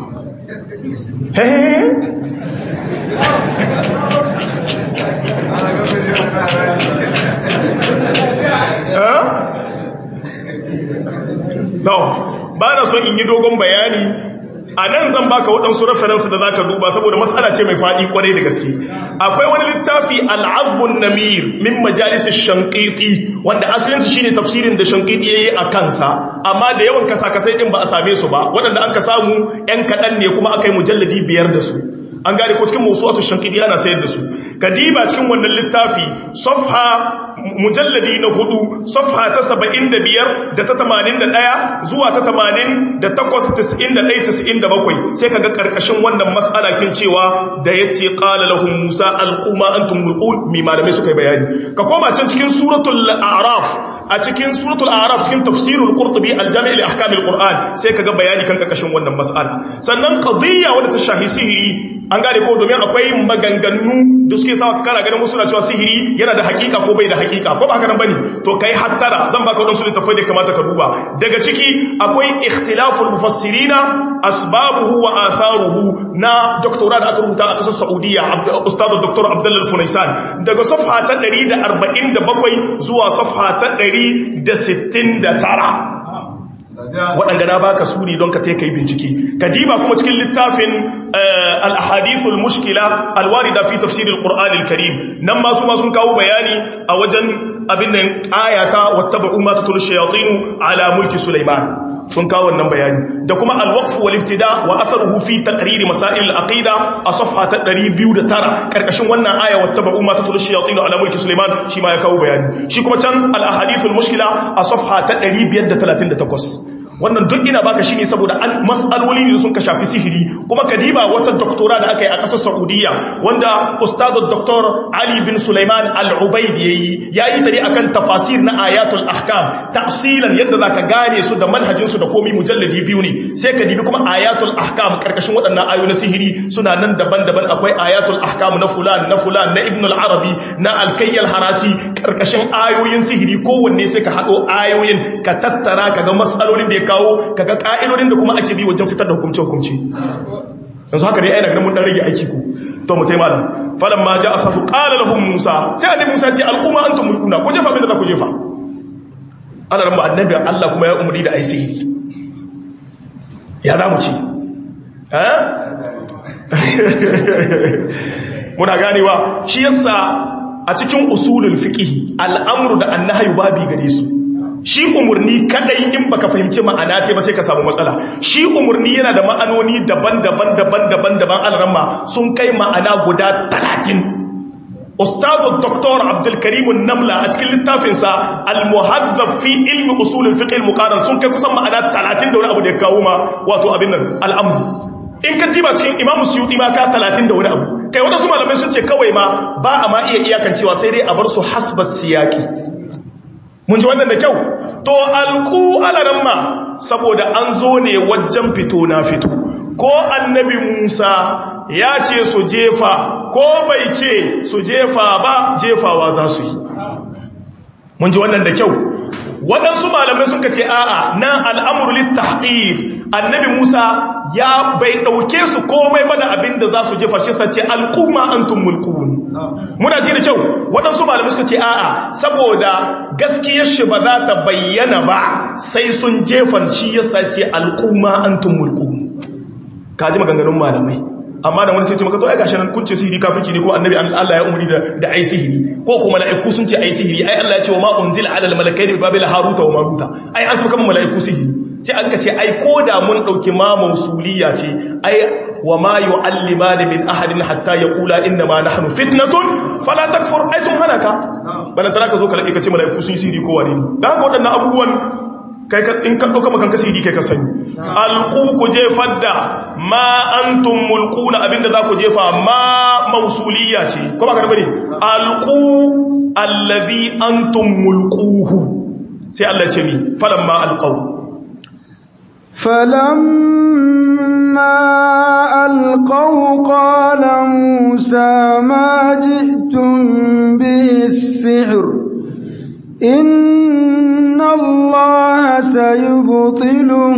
hehe no ba na son in yi dogon bayani a nan zan baka waɗansu referensu da za ka duba saboda matsala ce mai faɗi kwarai da gaske akwai wani littafi al'abbun namir min majalisar shankiti wanda asalinsu shi ne tafsirin da shankiti ya yi a kansa amma da yawan kasa-kasai ɗin ba a same su ba waɗanda an ka samu ‘yan kaɗan ne kuma aka yi mujalladi biyar da su an gane ko cikin musu wato shankidi ana sayar da su kadiba cikin wannan littafi safha mujalladi na hudu safha ta saba'in da biyar da ta tamanin da ɗaya zuwa ta tamanin da takwas tis'in da ɗaya tis'in da bakwai sai ka ga ƙarƙashin wannan matsala kin cewa da ya ce ƙala lahun musa alƙuma an tumulƙun mai malamai suka yi bayani ka koma can cikin suratul araf a cikin suratul araf cikin tafsirul qurtubi aljami' li ahkam alquran sai kaga bayani kan karkashin wannan mas'ala sannan qadiyya wadda ta shahi sihiri an gane ko domin akwai maganganu da suke sa kana ganin wasu na cewa sihiri yana da hakika ko bai da hakika ko ba haka nan bane to kai hattara zan baka wadansu littafai da kamata ka duba daga ciki akwai ikhtilaful mufassirina asbabuhu wa atharuhu na doktora da aka rubuta a kasar Saudiya ustad Dr. Abdullah Funaisan daga safha ta 147 zuwa safha ta 169 waɗanda na baka su ne don ka ta yi bincike ka diba kuma cikin littafin al-ahadithul mushkila al-warida fi tafsiril qur'anil karim nan ma su ma sun kawo bayani a wajen abin nan ayata wattaba'u ma tatul shayatin ala mulki sulaiman sun kawo wannan bayani da kuma al-waqf wal ibtida wa atharuhu fi taqrir masail al-aqida a safha ta 209 karkashin wannan aya wattaba'u ma tatul shayatin ala mulki sulaiman shi ma ya kawo bayani shi kuma can al-ahadithul mushkila a safha ta 538 wannan duk ina baka shine saboda an mas'aloli ne sun ka shafi sihiri kuma kadiba wata doktora da aka yi a ƙasar Saudiya wanda ustadu Dr. Ali bin Sulaiman Al-Ubaid yayi yayi tare akan tafasir na ayatul ahkam tafsilan yadda zaka gane su da manhajin su da komai mujalladi biyu ne sai ka dibi kuma ayatul ahkam karkashin waɗannan ayoyi na sihiri suna nan daban-daban akwai ayatul ahkam na fulan na fulan na Ibn al-Arabi na Al-Kayyal Harasi karkashin ayoyin sihiri kowanne sai ka hado ayoyin ka tattara kaga mas'alolin da ya kawo kaga ka'idodin da kuma ake bi wajen fitar da hukumce-hukumce yanzu haka dai aina ganin mun dan rage aiki ku to mu taimaka falan ma ja'a safu qala lahum musa sai annabi musa ce al'umma antum mulkuna ku jefa bin da za ku jefa ana ran annabi Allah kuma ya umuri da ai sihiri ya za mu ci eh muna ganewa shi yasa a cikin usulul fiqh al'amru da annahyu babi gare su shi umurni kadai in baka fahimci ma'ana ta ba sai ka samu matsala shi umurni yana da ma'anoni daban-daban daban-daban daban alramma sun kai ma'ana guda 30 Ustazu Dr. Abdul Karim Namla a cikin littafinsa Al-Muhazzab fi ilmi usul al-fiqh al-muqarrar sun kai kusan ma'ana 30 da wani abu da ya kawo ma wato abin nan al'amru in ka tiba cikin Imam Suyuti ma ka 30 da wani abu kai wadansu malamai sun ce kawai ma ba a ma iya iyakancewa sai dai a bar su hasbas siyaki mun ji wannan da kyau to alku alaramma saboda an zo ne wajen fito na fito ko annabi Musa ya ce su jefa ko bai ce su jefa ba jefawa za su yi mun ji wannan da kyau waɗansu malamai suka ce a'a na al'amuru littahqir annabi Musa ya bai ɗauke su komai ba da abin da za su jefa shi sace al'umma antum mulkun muna ji da kyau waɗansu malamai suka ce a'a saboda gaskiyar shi ba za ta bayyana ba sai sun jefan shi ya sace al'umma antum mulkun ka ji maganganun malamai amma da wani sai ce maka to ai gashi nan kun ce sihiri kafirci ne ko annabi Allah ya umuri da da ai sihiri ko kuma mala'iku sun ce ai sihiri ai Allah ya ce wa ma unzila ala al-malakaini bi babila haruta wa maruta ai an saba kan mala'iku sihiri sai an ka ce ai koda mun dauki ma mausuliya ce ai wa ma yu'allimani min ahadin hatta yaqula inna ma nahnu fitnatun fala takfur ai sun hana ka bana tara ka zo ka labe ka ce mala'iku sun yi sihiri ko wane ne dan haka waɗannan abubuwan kai ka in ka dauka makan kasiri kai ka sani alqu ku jefar da ma antum mulquna abinda za ku jefa ma mausuliya ce ko ba ka bane alqu allazi antum mulquhu sai Allah ce ni falamma alqaw فلما ألقوا قال موسى ما جئتم به السحر إن الله سيبطله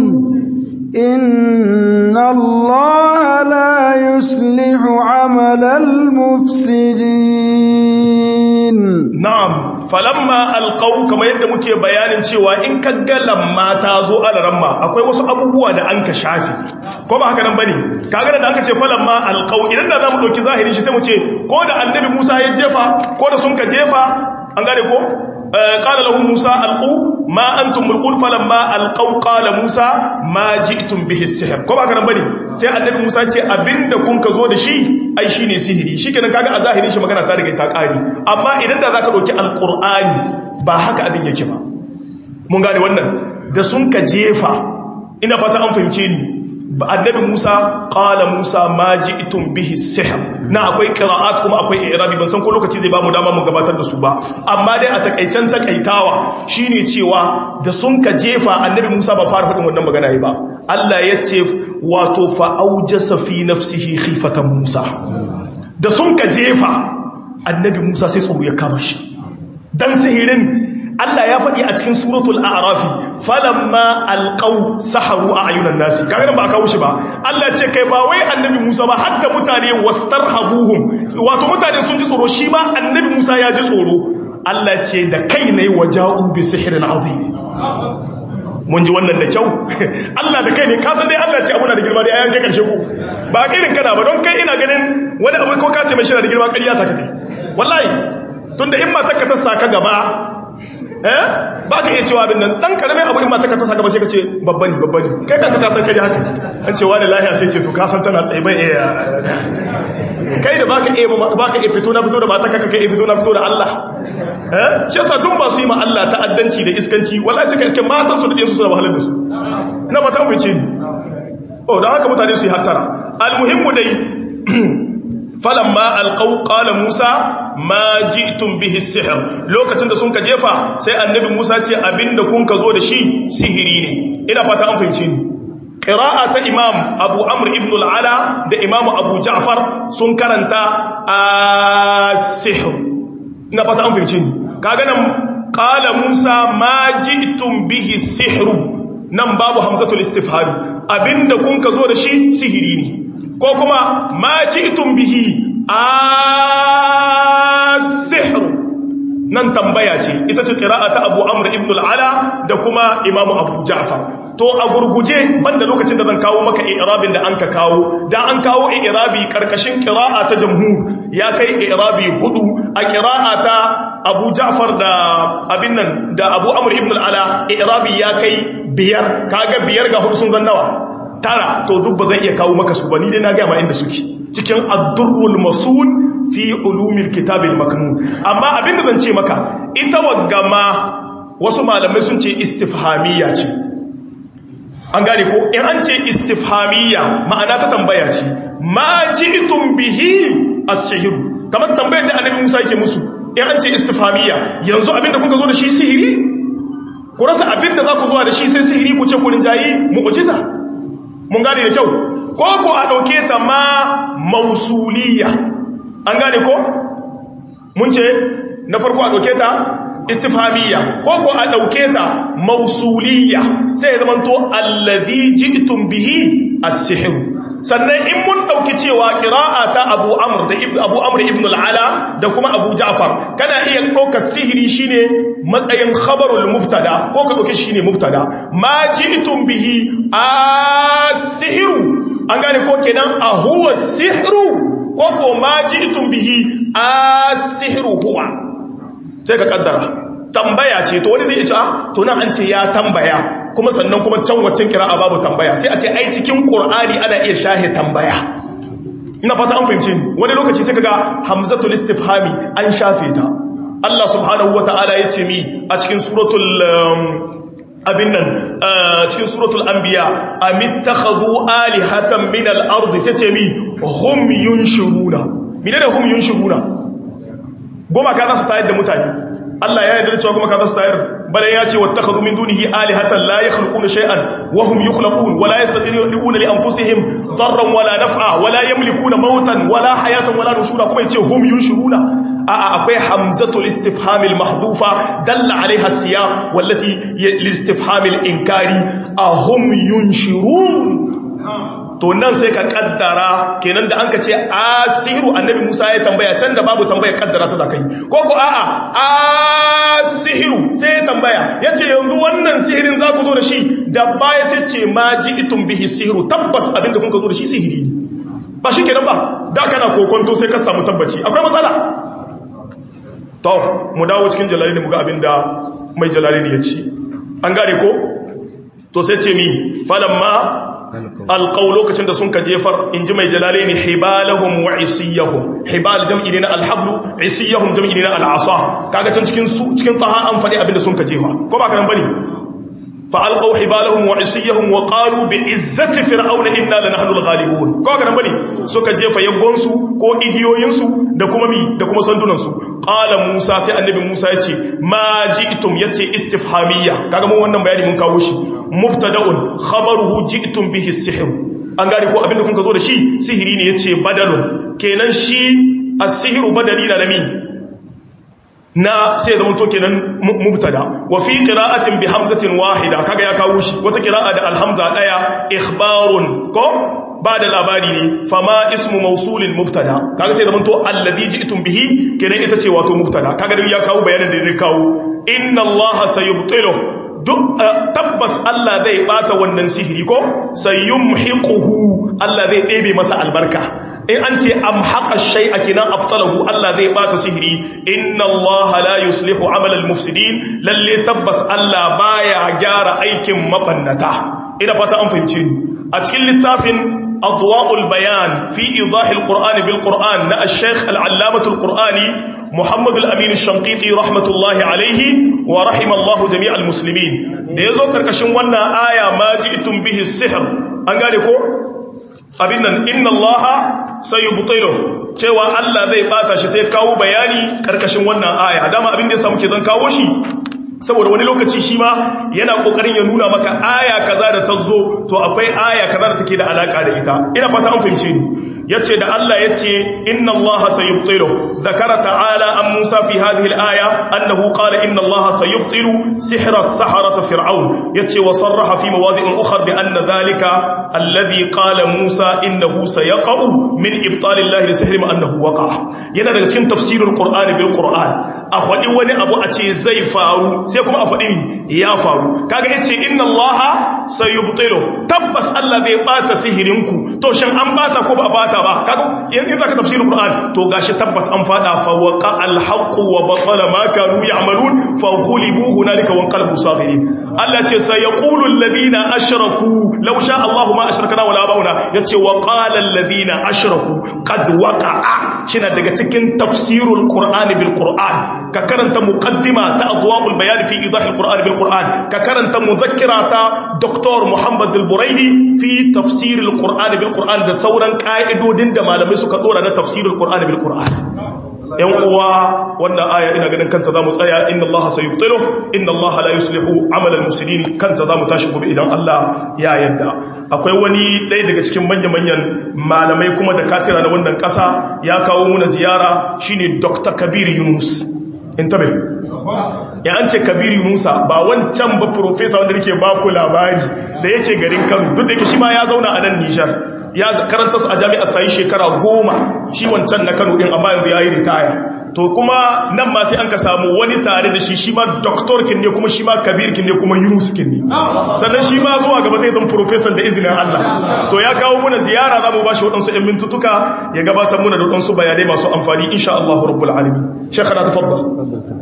إن الله لا يصلح عمل المفسدين نعم فلما القوا كما yadda muke bayanin cewa in ka ga lamma ta zo alaramma akwai wasu abubuwa da an ka shafi ko ba haka nan bane kaga da aka ce falamma alqau idan da zamu dauki zahirin shi sai mu ce ko da annabi Musa ya jefa ko da sun ka jefa an gane ko قال لهم موسى القوا ما انتم ملقون فلما القوا قال موسى ما جئتم به السحر ko ba kana bane sai annabi Musa ce abinda kun ka zo da shi ai shine sihiri shikenan kaga a zahirin shi magana ta riga ta kare amma idan da zaka dauki alqur'ani ba haka abin yake ba mun gane wannan da sun ka jefa ina fata an fahimce ni annabi Musa qala Musa ma ji'tum bihi sihr na akwai qira'at kuma akwai i'rabi ban san ko lokaci zai ba mu dama mu gabatar da su ba amma dai a takaicen takaitawa shine cewa da sun ka jefa annabi Musa ba fara faɗin wannan magana ba Allah ya ce wato fa aujasa fi nafsihi khifatan Musa da sun ka jefa annabi Musa sai tsoro ya kama shi dan sihirin Allah ya faɗi a cikin suratul a'rafi falamma alqaw saharu a ayunan nasi kaga nan ba kawo shi ba Allah ce kai ba wai annabi Musa ba hatta mutane wastarhabuhum wato mutane sun ji tsoro shi ma annabi Musa ya ji tsoro Allah ce da kai ne waja'u bi sihrin azim mun ji wannan da kyau Allah da kai ne kasan dai Allah ce abuna da girma dai ayan kai karshe ku ba irin kana ba don kai ina ganin wani abu ko ka ce mai shi da girma ƙarya ta kake wallahi tunda in ma ta ka tassa ka gaba eh ba ka iya cewa abin nan dan karamin abu in ma ta ka tassa gaba sai ka ce babba ne babba ne kai kanka ka san kai haka an ce wani lahiya sai ce to ka san tana tsaye bai iya kai da baka iya baka iya fito na fito da mata kaka kai fito na fito da Allah eh shi yasa duk ba su yi ma Allah ta'addanci da iskanci wallahi suka iske matan su da dinsu suna wahalar da su na ba ta fice ni oh dan haka mutane su yi hattara almuhimmu dai falamma alqaw qala musa ma ji'tum bihi sihr lokacin da sun ka jefa sai annabi musa ce abinda kun ka zo da shi sihiri ne ina fata an fahimce ni ƙira'a ta imam abu amur ibn al'ala da imamu abu ja'far sun karanta a sihir na fata an fahimci kaga nan ƙala musa ma ji'tum bihi sihiru nan babu hamzatul istifhari abinda kun ka zo da shi sihiri ne ko kuma ma ji'tum bihi a sihiru nan tambaya ce ita ce ƙira'a ta abu amur ibn al'ala da kuma imamu abu ja'far to a gurguje banda lokacin da zan kawo maka i'rabin da an ka kawo da an kawo i'rabi karkashin qira'a ta jamhur ya kai i'rabi hudu a qira'a ta Abu Ja'far da abin nan da Abu Amr ibn al-Ala i'rabi ya kai biyar kaga biyar ga hudu sun zan nawa tara to duk ba zan iya kawo maka su ba ni dai na ga ma inda suke cikin ad-durrul masun fi ulumil kitabil maknun amma abin da zan ce maka ita waggama wasu malamai sun ce istifhamiyya ce an gane ko in an ce istifhamiyya ma'ana ta tambaya ce ma ji'tum bihi as-sihr kamar tambayar da annabi Musa yake musu in an ce istifhamiyya yanzu abinda kuka zo da shi sihiri ku rasa abinda za ku zo da shi sai sihiri ku ce ku rinjayi mu'jiza mun gane da kyau ko ko a dauke ta ma mausuliyya an gane ko mun ce na farko a dauke ta istifhamiyya ko ko a dauke ta mausuliyya sai ya zama to allazi ji'tum bihi as-sihr sannan in mun dauki cewa qira'a ta Abu Amr da Abu Amr ibn al-Ala da kuma Abu Ja'far kana iya dauka sihiri shine matsayin khabarul mubtada ko ka dauke shine mubtada ma ji'tum bihi as-sihr an gane ko kenan a huwa sihru ko ko ma ji'tum bihi as-sihru huwa sai ka kaddara tambaya ce to wani zai ce ah to nan an ce ya tambaya kuma sannan kuma can waccan kira'a babu tambaya sai a ce ai cikin qur'ani ana iya shahe tambaya ina fata an fahimce ni wani lokaci sai kaga hamzatul istifhami an shafe ta Allah subhanahu wataala ya ce mi a cikin suratul abin nan cikin suratul anbiya amittakhadhu alihatan min al-ardi sai ce mi hum yunshuruna menene hum yunshuruna goma ka za su tayar da mutane Allah ya yarda cewa goma ka za su tayar bala ya ce wattakhadhu min dunihi alihatan la yakhluquna shay'an wa hum yukhlaqun wa la yastati'una li anfusihim darran wa la naf'a wa la yamlikuna mautan wa la hayatan wa la nushura kuma yace hum yunshuruna a'a akwai hamzatul istifham al mahdhufa dalla alaiha siyaq wallati lil istifham al inkari ahum yunshurun to nan sai ka kaddara kenan da an ka ce asiru annabi Musa ya tambaya can da babu tambaya kaddara ta zakai ko ko a'a asiru sai ya tambaya yace yanzu wannan sihirin za ku zo da shi da baya sai ce ma ji'tum bihi sihiru tabbas abinda kun ka zo da shi sihiri ne ba shi kenan ba da kana kokonto sai ka samu tabbaci akwai matsala to mu dawo cikin jalali mu ga abinda mai jalali ya ce an gane ko to sai ce mi falamma alƙau lokacin da sun ka jefar in ji mai jalale ne hibalahum wa isiyahum hibal jam'i ne na alhablu isiyahum jam'i ne na al'asa kaga can cikin su cikin taha an faɗi abinda sun ka jefa ko ba kanan bane فألقوا حبالهم وعصيهم وقالوا بعزة فرعون إنا لنحن الغالبون كوكا نبني سوكا جيفا يغونسو كو إيديوينسو دكما مي دكما سندونسو قال موسى سي النبي موسى يتي ما جئتم يتي استفهامية كاكا مو wannan bayani mun kawo shi mubtada'un khabaruhu ji'tum bihi as-sihr an gane ko abinda kun ka zo da shi sihiri ne yace badalun kenan shi as-sihru badali na nami na sai zama to kenan mubtada wa fi qira'atin bi hamzatin wahida kaga ya kawo shi wata qira'a da alhamza daya ikhbarun ko ba da labari ne fama ismu mausulin mubtada kaga sai zama to alladhi ji'tum bihi kenan ita ce wato mubtada kaga ya kawo bayanin da ne kawo inna allaha sayubtilu duk tabbas Allah zai bata wannan sihiri ko sayumhiquhu Allah zai ɗebe masa albarka in an ce amhaqa shay'a kinan abtalahu Allah zai bata sihiri inna Allah la yuslihu amal al-mufsidin lalle tabbas Allah baya gyara aikin mabannata ina fata an fahimce ni a cikin littafin adwa'ul bayan fi idahil qur'ani bil qur'an na al-shaykh al-allamah al-qur'ani محمد الأمين الشنقيطي رحمة الله عليه ورحم الله جميع المسلمين da yazo karkashin wannan aya ma ji'tum bihi sihr an gane ko abin nan inna allaha sayubtilu cewa Allah zai bata shi sai kawo bayani karkashin wannan aya dama abin da ya samu ke zan kawo shi saboda wani lokaci shi ma yana kokarin ya nuna maka aya kaza da ta zo to akwai aya kaza da take da alaka da ita ina fata an fahimce ni yace da Allah yace inna allaha sayubtilu ذكر تعالى عن موسى في هذه الآية أنه قال إن الله سيبطل سحر السحرة فرعون يتي وصرح في مواضع أخرى بأن ذلك الذي قال موسى إنه سيقع من إبطال الله لسحر ما أنه وقع ينا daga cikin tafsirul qur'ani bil qur'an a faɗi wani abu a ce zai faru sai kuma a faɗi ya faru kaga yace inna allaha sayubtilu tabbas Allah bai bata sihirinku to shin an bata ko ba bata ba kaga yanzu zaka tafsirul qur'an to gashi tabbat an fada fa waqa al haqq wa batala ma kanu ya'malun fa ghulibu hunalika wa qalbu saghirin Allah ce sayaqulu alladhina ashraku law sha Allah ma ashrakna wala bauna yace wa qala alladhina ashraku qad waqa'a shina daga cikin tafsirul qur'ani bil qur'an ka karanta muqaddima ta adwa'ul bayan fi idah al qur'an bil qur'an ka karanta muzakkira ta dr muhammad al buraidi fi tafsir al qur'an bil qur'an da sauran ka'idodin da malamai suka dora na tafsirul qur'an bil qur'an yan uwa wannan aya ina ganin kanta zamu tsaya inna allaha sayubtilu inna allaha la yuslihu amal al mufsidin kanta zamu tashi gobe idan Allah ya yarda akwai wani ɗaya daga cikin manya-manyan malamai kuma da katira na wannan ƙasa ya kawo muna ziyara shine Dr. Kabir Yunus in tabe ya an ce Kabir Yunusa ba wancan ba professor wanda nake ba ku labari da yake garin Kano duk da yake shi ma ya zauna a nan Nijar ya karanta su a jami'ar sai shekara goma shi wancan na Kano din amma yanzu yayi ritaya to kuma nan ma sai an ka samu wani tare da shi shi ma doctor kin ne kuma shi ma kabir kin ne kuma Yunus kin ne sannan shi ma zuwa gaba zai zama professor da izinin Allah to ya kawo muna ziyara zamu ba shi wadansu ɗan mintutuka ya gabatar muna da wadansu bayanai masu amfani insha Allah rabbul alamin shekara tafaddal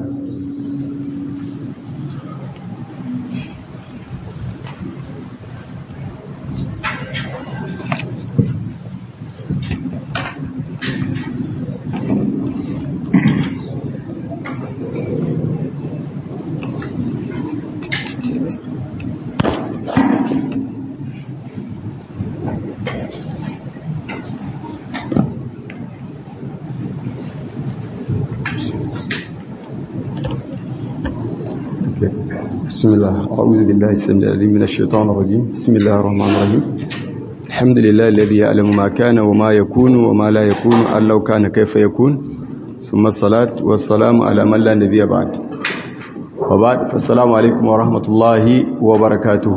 بسم الله أعوذ بالله السميع العليم من الشيطان الرجيم بسم الله الرحمن الرحيم الحمد لله الذي يعلم ما كان وما يكون وما لا يكون أن لو كان كيف يكون ثم الصلاة والسلام على من لا نبي بعد وبعد فالسلام عليكم ورحمة الله وبركاته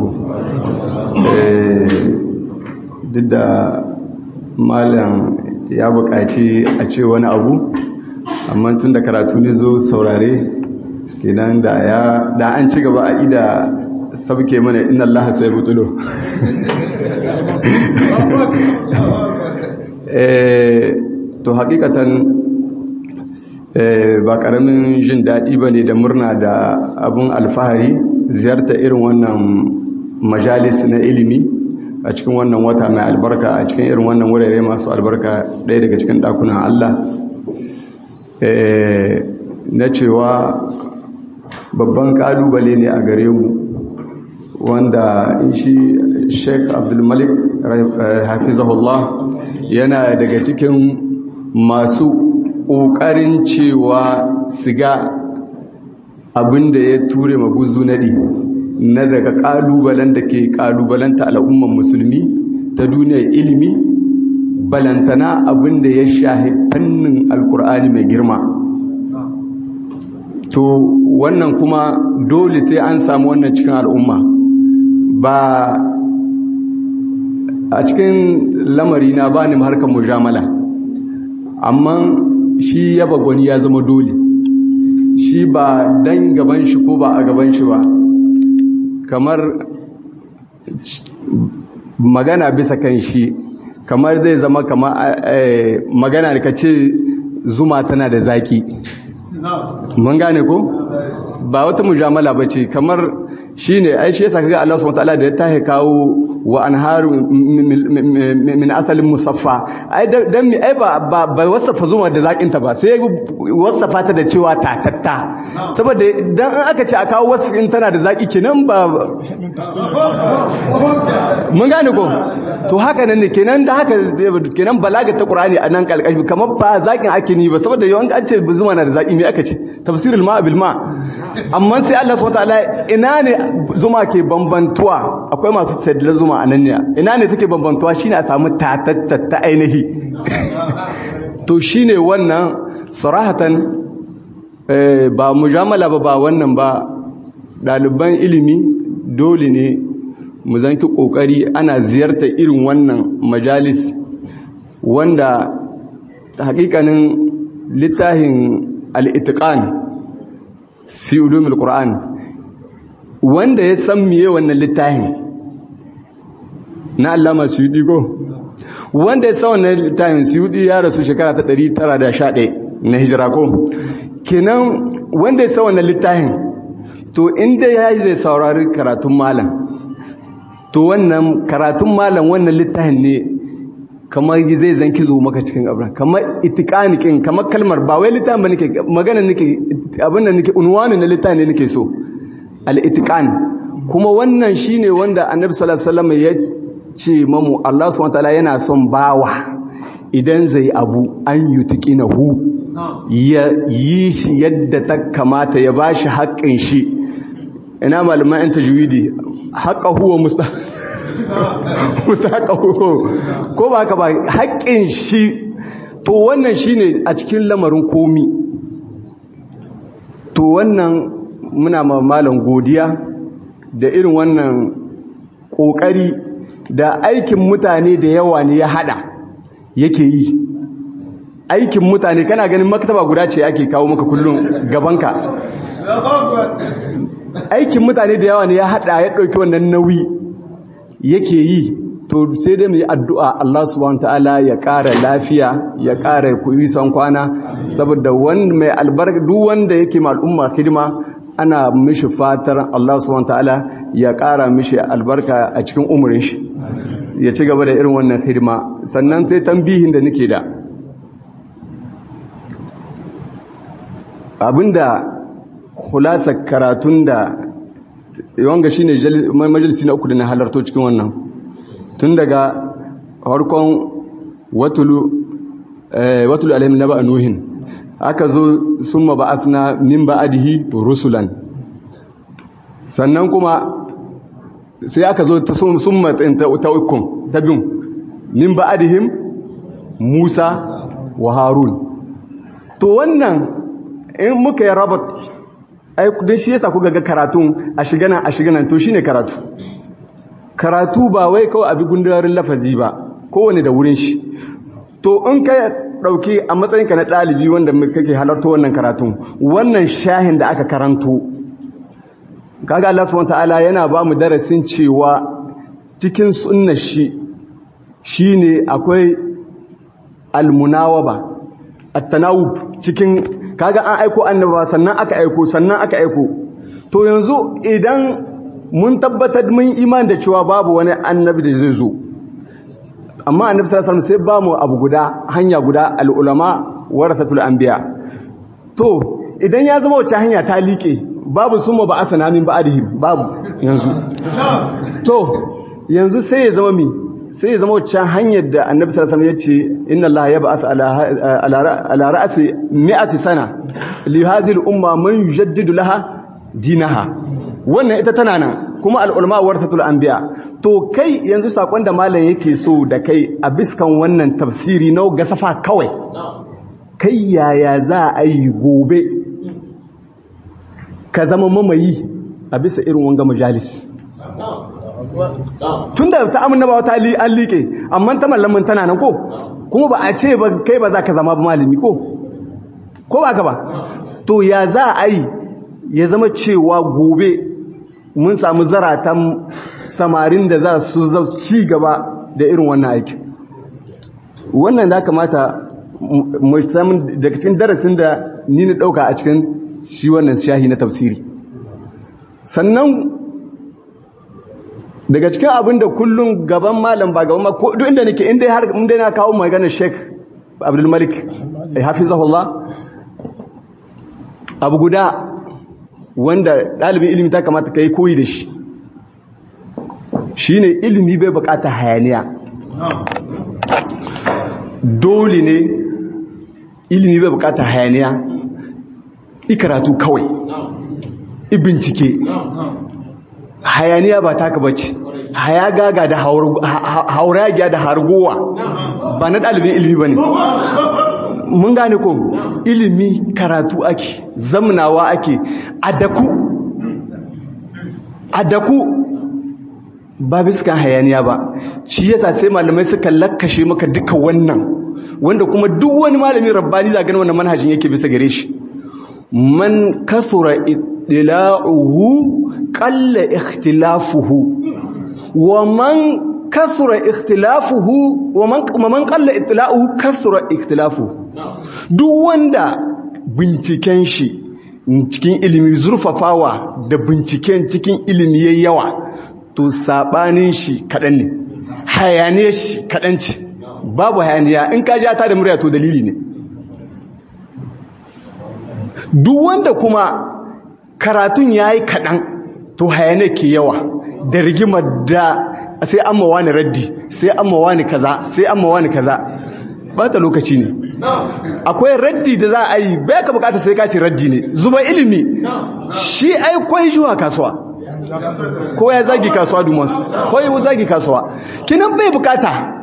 duk da malam ya buƙaci a ce wani abu amma tun da karatu ne zo saurare kenan da ya da an ci gaba a ida sabke mana inna allaha sai butulo eh to hakikatan ba karamin jin daɗi ba ne da murna da abun alfahari ziyarta irin wannan majalis na ilimi a cikin wannan wata mai albarka a cikin irin wannan wurare masu albarka ɗaya daga cikin ɗakunan Allah na cewa babban kalubale ne a gare mu wanda shi sheikh abdulmalik hafizahullah yana daga cikin masu ƙoƙarin cewa siga abinda ya ture maguzu naɗi na daga ƙalubalen da ke ƙalubalanta al'umman musulmi ta duniyar ilimi balantana abinda ya shahi fannin alkur'ani mai girma to wannan kuma dole sai an samu wannan cikin al'umma ba a cikin lamari na ba ni harkar mujamala amma shi yaba gwani ya zama dole shi ba dan gaban shi ko ba a gaban shi ba kamar magana bisa kan shi kamar zai zama kamar magana da ka ce zuma tana da zaki mun gane ko ba wata mujamala ba ce kamar shi ne ai shi yasa kaga Allah subhanahu wataala da ya tahe kawo wa anharu min asalin musaffa ai dan mi ai ba ba wasafa zuma da zakin ta ba sai wasafa ta da cewa tatatta saboda dan an aka ce a kawo wasfin tana da zaki kenan ba mun gane ko to haka nan ne kenan da haka kenan balaga ta qur'ani a nan kalkashi kamar ba zakin ake ni ba saboda yawan an ce zuma na da zaki me aka ce tafsirul ma bil ma amma sai Allah subhanahu wataala ina ne zuma ke bambantuwa akwai masu tadla zuma a nan ne ina ne take bambantuwa shine a samu tatatta ta ainihi to shine wannan sarahatan ba mujamala ba ba wannan ba ɗaliban ilimi dole ne mu zanki ƙoƙari ana ziyartar irin wannan majalis wanda hakikanin littafin al'itiƙan fi ulumul Qur'an wanda ya san miye wannan littafin na Allama Suyudi go wanda ya san wannan littafin Suyudi ya rasu shekara ta 911 na hijira ko kenan wanda ya san wannan littafin to inda ya yi zai saurari karatun malam to wannan karatun malam wannan littafin ne kamar zai zanki zo maka cikin abin kamar itikanikin kamar kalmar ba wai littafin ba nake magana nake abin da nake unwani na littafin ne nake so al-itiqan kuma wannan shine wanda annabi sallallahu alaihi wasallam ya ce mamu Allah subhanahu wataala yana son bawa idan zai abu an yutiqinahu ya yi shi yadda ta kamata ya bashi haƙƙin shi ina malaman yan tajwidi haqqahu wa musta mustahaqqahu ko ba haka ba haƙƙin shi to wannan shine a cikin lamarin komi to wannan muna ma malam godiya da irin wannan ƙoƙari da aikin mutane da yawa ne ya hada yake yi aikin mutane kana ganin maktaba guda ce ake kawo maka kullum gabanka aikin mutane da yawa ne ya hada ya ɗauki wannan nauyi yake yi to sai dai mu yi addu'a Allah subhanahu ta'ala ya ƙara lafiya ya ƙara kuisan kwana saboda wanda mai albarka duk wanda yake ma al'umma hidima ana mishi fatar Allah subhanahu ta'ala ya ƙara mishi albarka a cikin umurin shi ya ci gaba da irin wannan hidima sannan sai tambihin da nake da abinda khulasa karatun da wanga shine majalisi na uku da na halarto cikin wannan tun daga harkon watulu watulu alaihim naba nuhin aka zo summa ba'asna min ba'dihi rusulan sannan kuma sai aka zo ta summa ta ukum ta bin min ba'dihim Musa wa Harun to wannan in muka yi rabat ai don shi yasa kuka ga karatun a shiga nan a shiga nan to shine karatu karatu ba wai kawai abi gundarin lafazi ba kowane da wurin shi to in ka dauki a matsayin ka na dalibi wanda kake halarta wannan karatun wannan shahin da aka karanto kaga Allah subhanahu wataala yana ba mu darasin cewa cikin sunnar shi shine akwai almunawaba at-tanawub cikin kaga an aiko annaba sannan aka aiko sannan aka aiko to yanzu idan mun tabbatar mun iman da cewa babu wani annabi da zai zo amma annabi sallallahu alaihi wasallam sai ba mu abu guda hanya guda al-ulama warathatul anbiya to idan ya zama wacce hanya ta liƙe babu summa ba asana min ba'dihim babu yanzu to yanzu sai ya zama mi sai ya zama wancan hanyar da annabi sallallahu alaihi wasallam yace inna allaha yab'ath ala ala ra'si mi'ati sana li hadhihi al-umma man yujaddidu laha dinaha wannan ita tana nan kuma al-ulama warathatul anbiya to kai yanzu sakon da malam yake so da kai a biskan wannan tafsiri na gasafa kawai kai yaya za a yi gobe ka zama mamayi a bisa irin wanga majalis tun da ta amina ba wata an liƙe amma ta mallamin tana nan ko kuma ba a ce ba kai ba za ka zama malami ko ko ba ka ba to ya za a yi ya zama cewa gobe mun samu zaratan samarin da za su ci gaba da irin wannan aiki wannan da kamata mu samun daga cikin darasin da ni na ɗauka a cikin shi wannan shahi na tafsiri sannan daga cikin abin da kullum gaban malam ba gaban ma ko duk inda nake inda har inda na kawo maganar Sheikh Abdul Malik hafizahullah abu guda wanda dalibin ilimi ta kamata kai koyi da shi shine ilimi bai bukata hayaniya dole ne ilimi bai bukata hayaniya ikaratu kawai ibincike hayaniya ba taka bace haya gaga da hauragiya da hargowa ba na ɗalibin ilimi ba ne mun gane ko ilimi karatu ake zamnawa ake adaku adaku ba biskan hayaniya ba shi yasa sai malamai suka lakkashe maka duka wannan wanda kuma duk wani malami rabbani za gani wannan manhajin yake bisa gare shi man kasura ittila'uhu qalla ikhtilafuhu wa man kasura ikhtilafuhu wa man man qalla ittila'uhu kasura ikhtilafuhu duk wanda binciken shi cikin ilimi zurfafawa da binciken cikin ilimi yayi yawa to sabanin shi kadan ne hayaniyar shi kadan ce babu hayaniya in ka ja ta da murya to dalili ne duk wanda kuma karatun ya yi kaɗan to hayane ke yawa da rigimar da sai an mawa ni raddi sai an mawa ni kaza sai an mawa ni kaza ba ta lokaci ne akwai raddi da za a yi bai ka bukata sai ka ce raddi ne zuba ilimi shi ai kwai zuwa kasuwa ko ya zagi kasuwa dumas ko ya zagi kasuwa kinan bai bukata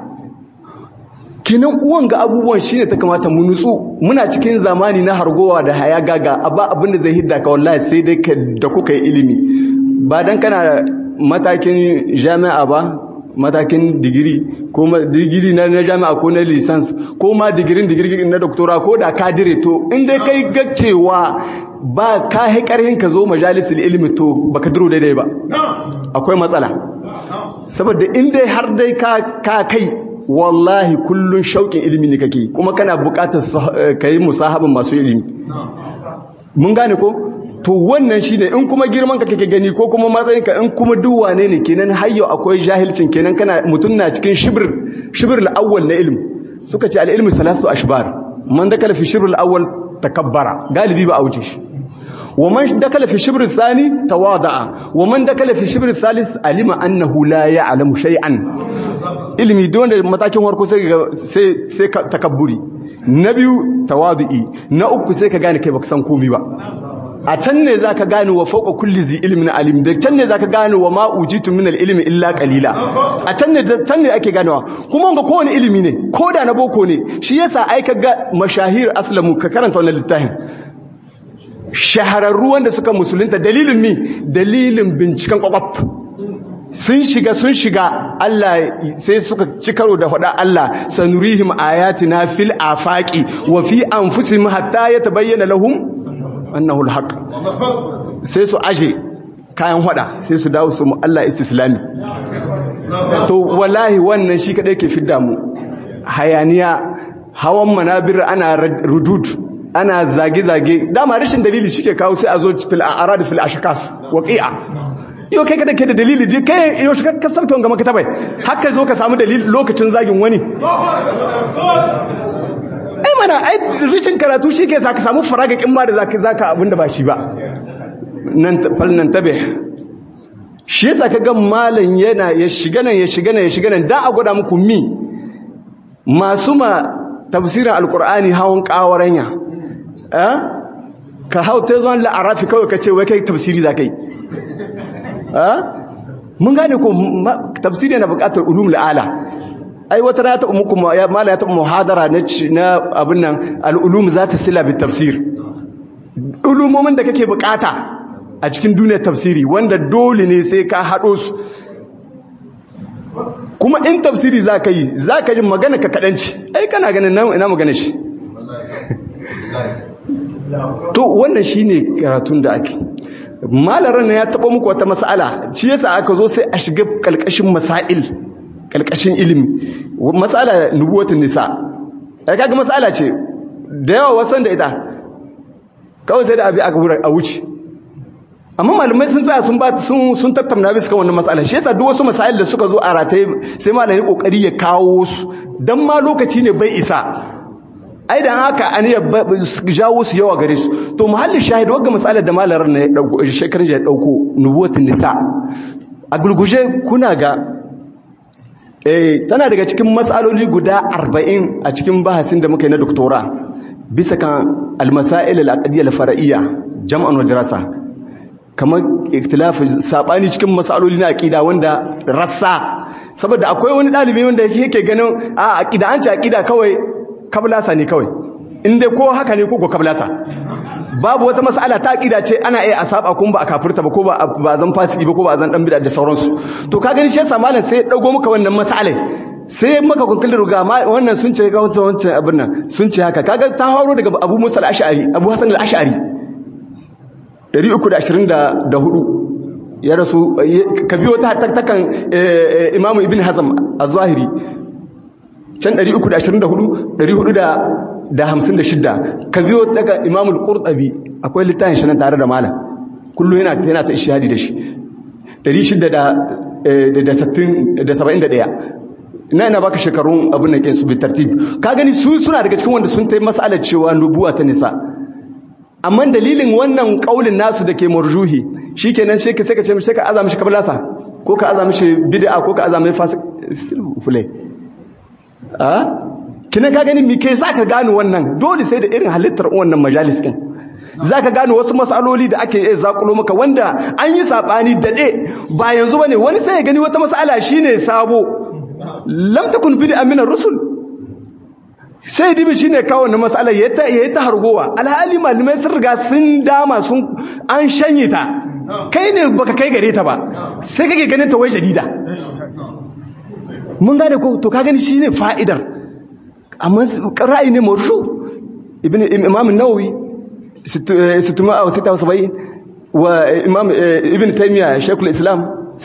kinan uwan ga abubuwan shine ta kamata mu nutsu muna cikin zamani na hargowa da haya gaga ba abinda zai hidda ka wallahi sai dai ka da kuka yi ilimi ba dan kana matakin jami'a ba matakin digiri ko digiri na jami'a ko na lisans ko ma digirin digiri na doktora ko da ka dire to in dai kai ga cewa ba ka hi karhin ka zo majalisul ilimi to baka duro daidai ba akwai matsala saboda in dai har dai ka kai wallahi kullun shauƙin ilimi ne kake kuma kana buƙatar ka yi musahabin masu ilimi mun gane ko to wannan shine in kuma girman ka kake gani ko kuma matsayin ka in kuma duk wane ne kenan har yau akwai jahilcin kenan kana mutun na cikin shibr shibr al-awwal na ilmi suka ce al-ilmu salasu ashbar man dakala fi shibr al-awwal takabbara galibi ba a wuce shi ومن دخل في الشبر الثاني تواضع ومن دخل في الشبر الثالث علم انه لا يعلم شيئا ilimi don da matakin warko sai sai sai takabburi na biyu tawadu'i na uku sai ka gane kai baka san komai ba a can ne zaka gane wa fawqa kulli zi ilmin alim da can ne zaka gane wa ma ujitu min ilmi illa qalila a can ne can ne ake ganewa kuma ga kowane ilimi ne ko da na boko ne shi yasa ai ka ga mashahir aslamu ka karanta wannan littafin shahararru wanda suka musulunta dalilin mi dalilin binciken kwakwaf sun shiga sun shiga Allah sai suka ci karo da faɗa Allah sanurihim ayatina fil afaqi wa fi anfusihim hatta yatabayyana lahum annahu alhaq sai su aje kayan hada sai su dawo su mu Allah istislami to wallahi wannan shi kadai ke fidda mu hayaniya hawan manabir ana rudud ana zage-zage dama rashin dalili shike kawo sai a zo fil arad fil ashkas waqi'a yau kai kada ke da dalili je kai yau shi ka sabta wanga maka tabai haka zo ka samu dalili lokacin zagin wani ai mana ai rashin karatu shi ke sa ka samu faragakin ma da zaka zaka abinda ba shi ba nan falnan tabe shi yasa kaga malam yana ya shiga nan ya shiga nan ya shiga nan da a gwada muku mi masu ma tafsirin alkur'ani hawan kawaranya eh ka hau ta zuwan la'arafi kawai ka ce wai kai tafsiri za kai eh mun gane ko tafsiri na bukatar ulum la'ala ai wata na taɓa muku mala ya taɓa muhadara na abin nan al'ulum za ta sila bi tafsir ulumomin da kake bukata a cikin duniyar tafsiri wanda dole ne sai ka haɗo su kuma in tafsiri za ka yi za ka yi magana ka kaɗanci ai kana ganin ina magana shi to wannan shi ne karatun da ake malaran na ya taɓa muku wata mas'ala shi yasa aka zo sai a shiga ƙalƙashin masail ƙalƙashin ilimi matsala nubuwatin nisa ya kaga matsala ce da yawa wasan da ita kawai sai da abi aka wura a wuce amma malamai sun tsaya sun ba sun sun tattauna bisa kan wannan matsala shi yasa duk wasu masail da suka zo a rataye sai malami kokari ya kawo su dan ma lokaci ne bai isa ai dan haka an ya jawo su yawa gare su to muhallin shahid wagga matsalar da malamin ne ya dauko shekarun ya dauko nubuwatin nisa a gulguje kuna ga eh tana daga cikin matsaloli guda 40 a cikin bahasin da muka yi na doktora bisa kan almasail al-aqdiyya al-far'iyya jam'an wa dirasa kamar ikhtilaf sabani cikin matsaloli na aqida wanda rassa saboda akwai wani dalibi wanda yake ganin a aqida an ce aqida kawai kablasa ne kawai inda ko haka ne ko ko kablasa babu wata mas'ala ta aqida ce ana iya a saba kun ba a kafirta ba ko ba ba zan fasiki ba ko ba zan dan bid'a da sauransu to ka gani shi yasa malam sai ya dago maka wannan mas'alai sai maka kunkulin ruga wannan sun ce ga wancan wancan abin nan sun ce haka kaga ta haro daga Abu Musa al-Ash'ari Abu Hasan al-Ash'ari 324 ya rasu ka biyo ta tattakan Imam Ibn Hazm az-Zahiri can 324 456 ka biyo daga imamul qurtubi akwai littafin shi nan tare da malam kullu yana yana ta ishihadi da shi 671 ina ina baka shekarun abin nan su bi tartib ka gani su suna daga cikin wanda sun tai mas'alar cewa nubuwa ta nisa amma dalilin wannan kaulin nasu da ke marjuhi shikenan sai ka sai ka ce mishi ka azama shi kablasa ko ka azama shi bid'a ko ka azama fasik fulai a kina ka gani me kai zaka gano wannan dole sai da irin halittar wannan majalis din zaka gano wasu masaloli da ake iya zakulo maka wanda an yi sabani dade ba yanzu bane wani sai ya gani wata mas'ala shine sabo lam takun bid'a min ar-rusul sai dibi shine kawo wannan mas'ala yayi ta yayi ta hargowa alhali malamai sun riga sun dama sun an shanye ta kai ne baka kai gare ta ba sai kake ganin ta wai shadida mun gane ko to ka gani shine fa'idar amma ra'ayi ne marju ibn imam an-nawawi 676 wa imam ibn taymiya shaykhul islam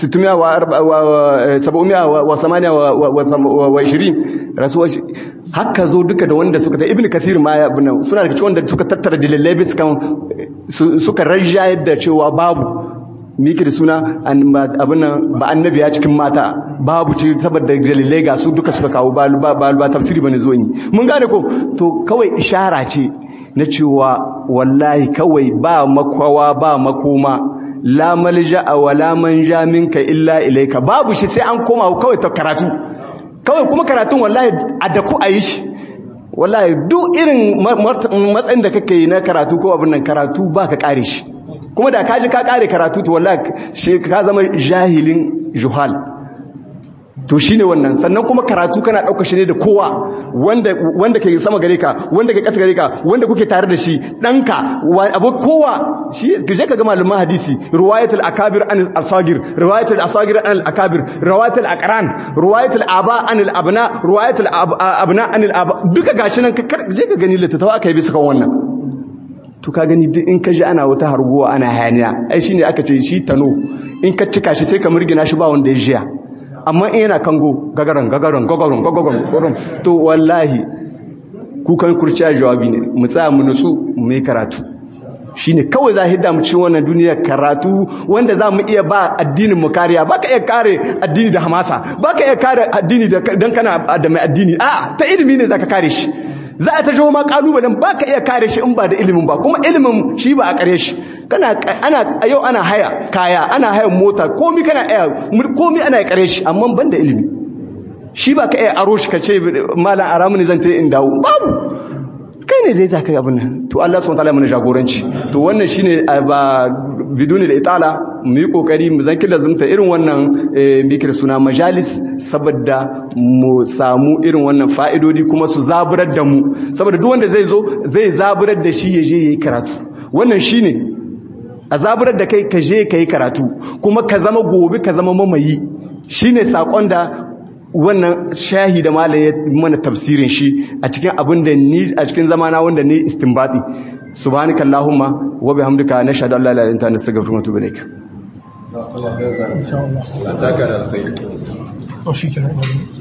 628 rasuwa haka zo duka da wanda suka ta ibn kathir ma ya bin suna daga cikin wanda suka tattara dalilai biskan suka rajayar da cewa babu miki da suna abin nan ba annabi ya cikin mata babu ce saboda dalilai ga su duka suka kawo ba ba tafsiri bane zo yi mun gane ko to kawai ishara ce na cewa wallahi kawai ba makwawa ba makoma la malja wa la manja minka illa ilaika babu shi sai an koma kawai ta karatu kawai kuma karatun wallahi a da ku ayi shi wallahi duk irin matsayin da kake yi na karatu ko abin nan karatu ba ka kare shi kuma da kaji ka kare karatu to wallahi shi ka zama jahilin juhal to shine wannan sannan kuma karatu kana dauka shi ne da kowa wanda wanda ke sama gare ka wanda ke kasa gare ka wanda kuke tare da shi danka abu kowa shi je ka ga malaman hadisi riwayatul akabir an al-asagir riwayatul asagir an al-akabir riwayatul aqran riwayatul aba an al-abna riwayatul abna an al-aba duka gashi nan je ka gani littattafa aka yi bisa kan wannan to ka gani duk in ka ji ana wata harguwa ana hayaniya ai shine aka ce shi tano in ka cika shi sai ka murgina shi ba wanda ya jiya amma in yana kango gagaran gagaran gagaran gagaran to wallahi kukan kurciya jawabi ne mu tsaya mu nutsu mu yi karatu shine kawai za hidda mu cikin wannan duniya karatu wanda za mu iya ba addinin mu kariya baka iya kare addini da hamasa baka iya kare addini da dan kana da mai addini a ta ilimi ne zaka kare shi za a ta jawo ma kalubalen ba ka iya kare shi in ba da ilimin ba kuma ilimin shi ba a kare shi kana ana yau ana haya kaya ana haya mota komi kana iya komi ana kare shi amma ban da ilimi shi ba ka iya aro shi ka ce malam aramu ne zan ta in dawo babu kai ne dai za ka yi abin nan to Allah subhanahu wataala mana jagoranci to wannan shine ba biduni da itala mu yi kokari mu zanki lazumta irin wannan mikir suna majalis saboda mu samu irin wannan fa'idodi kuma su zaburar da mu saboda duk wanda zai zo zai zaburar da shi ya je yayi karatu wannan shine a zaburar da kai ka je ka yi karatu kuma ka zama gobe ka zama mamayi shine sakon da wannan shahi da malam ya mana tafsirin shi a cikin abin da ni a cikin zamana wanda ni istinbati subhanakallahumma wa bihamdika nashhadu an la ilaha illa anta nastaghfiruka wa natubu ilaik insha Allah Allah saka da alkhairi to shikenan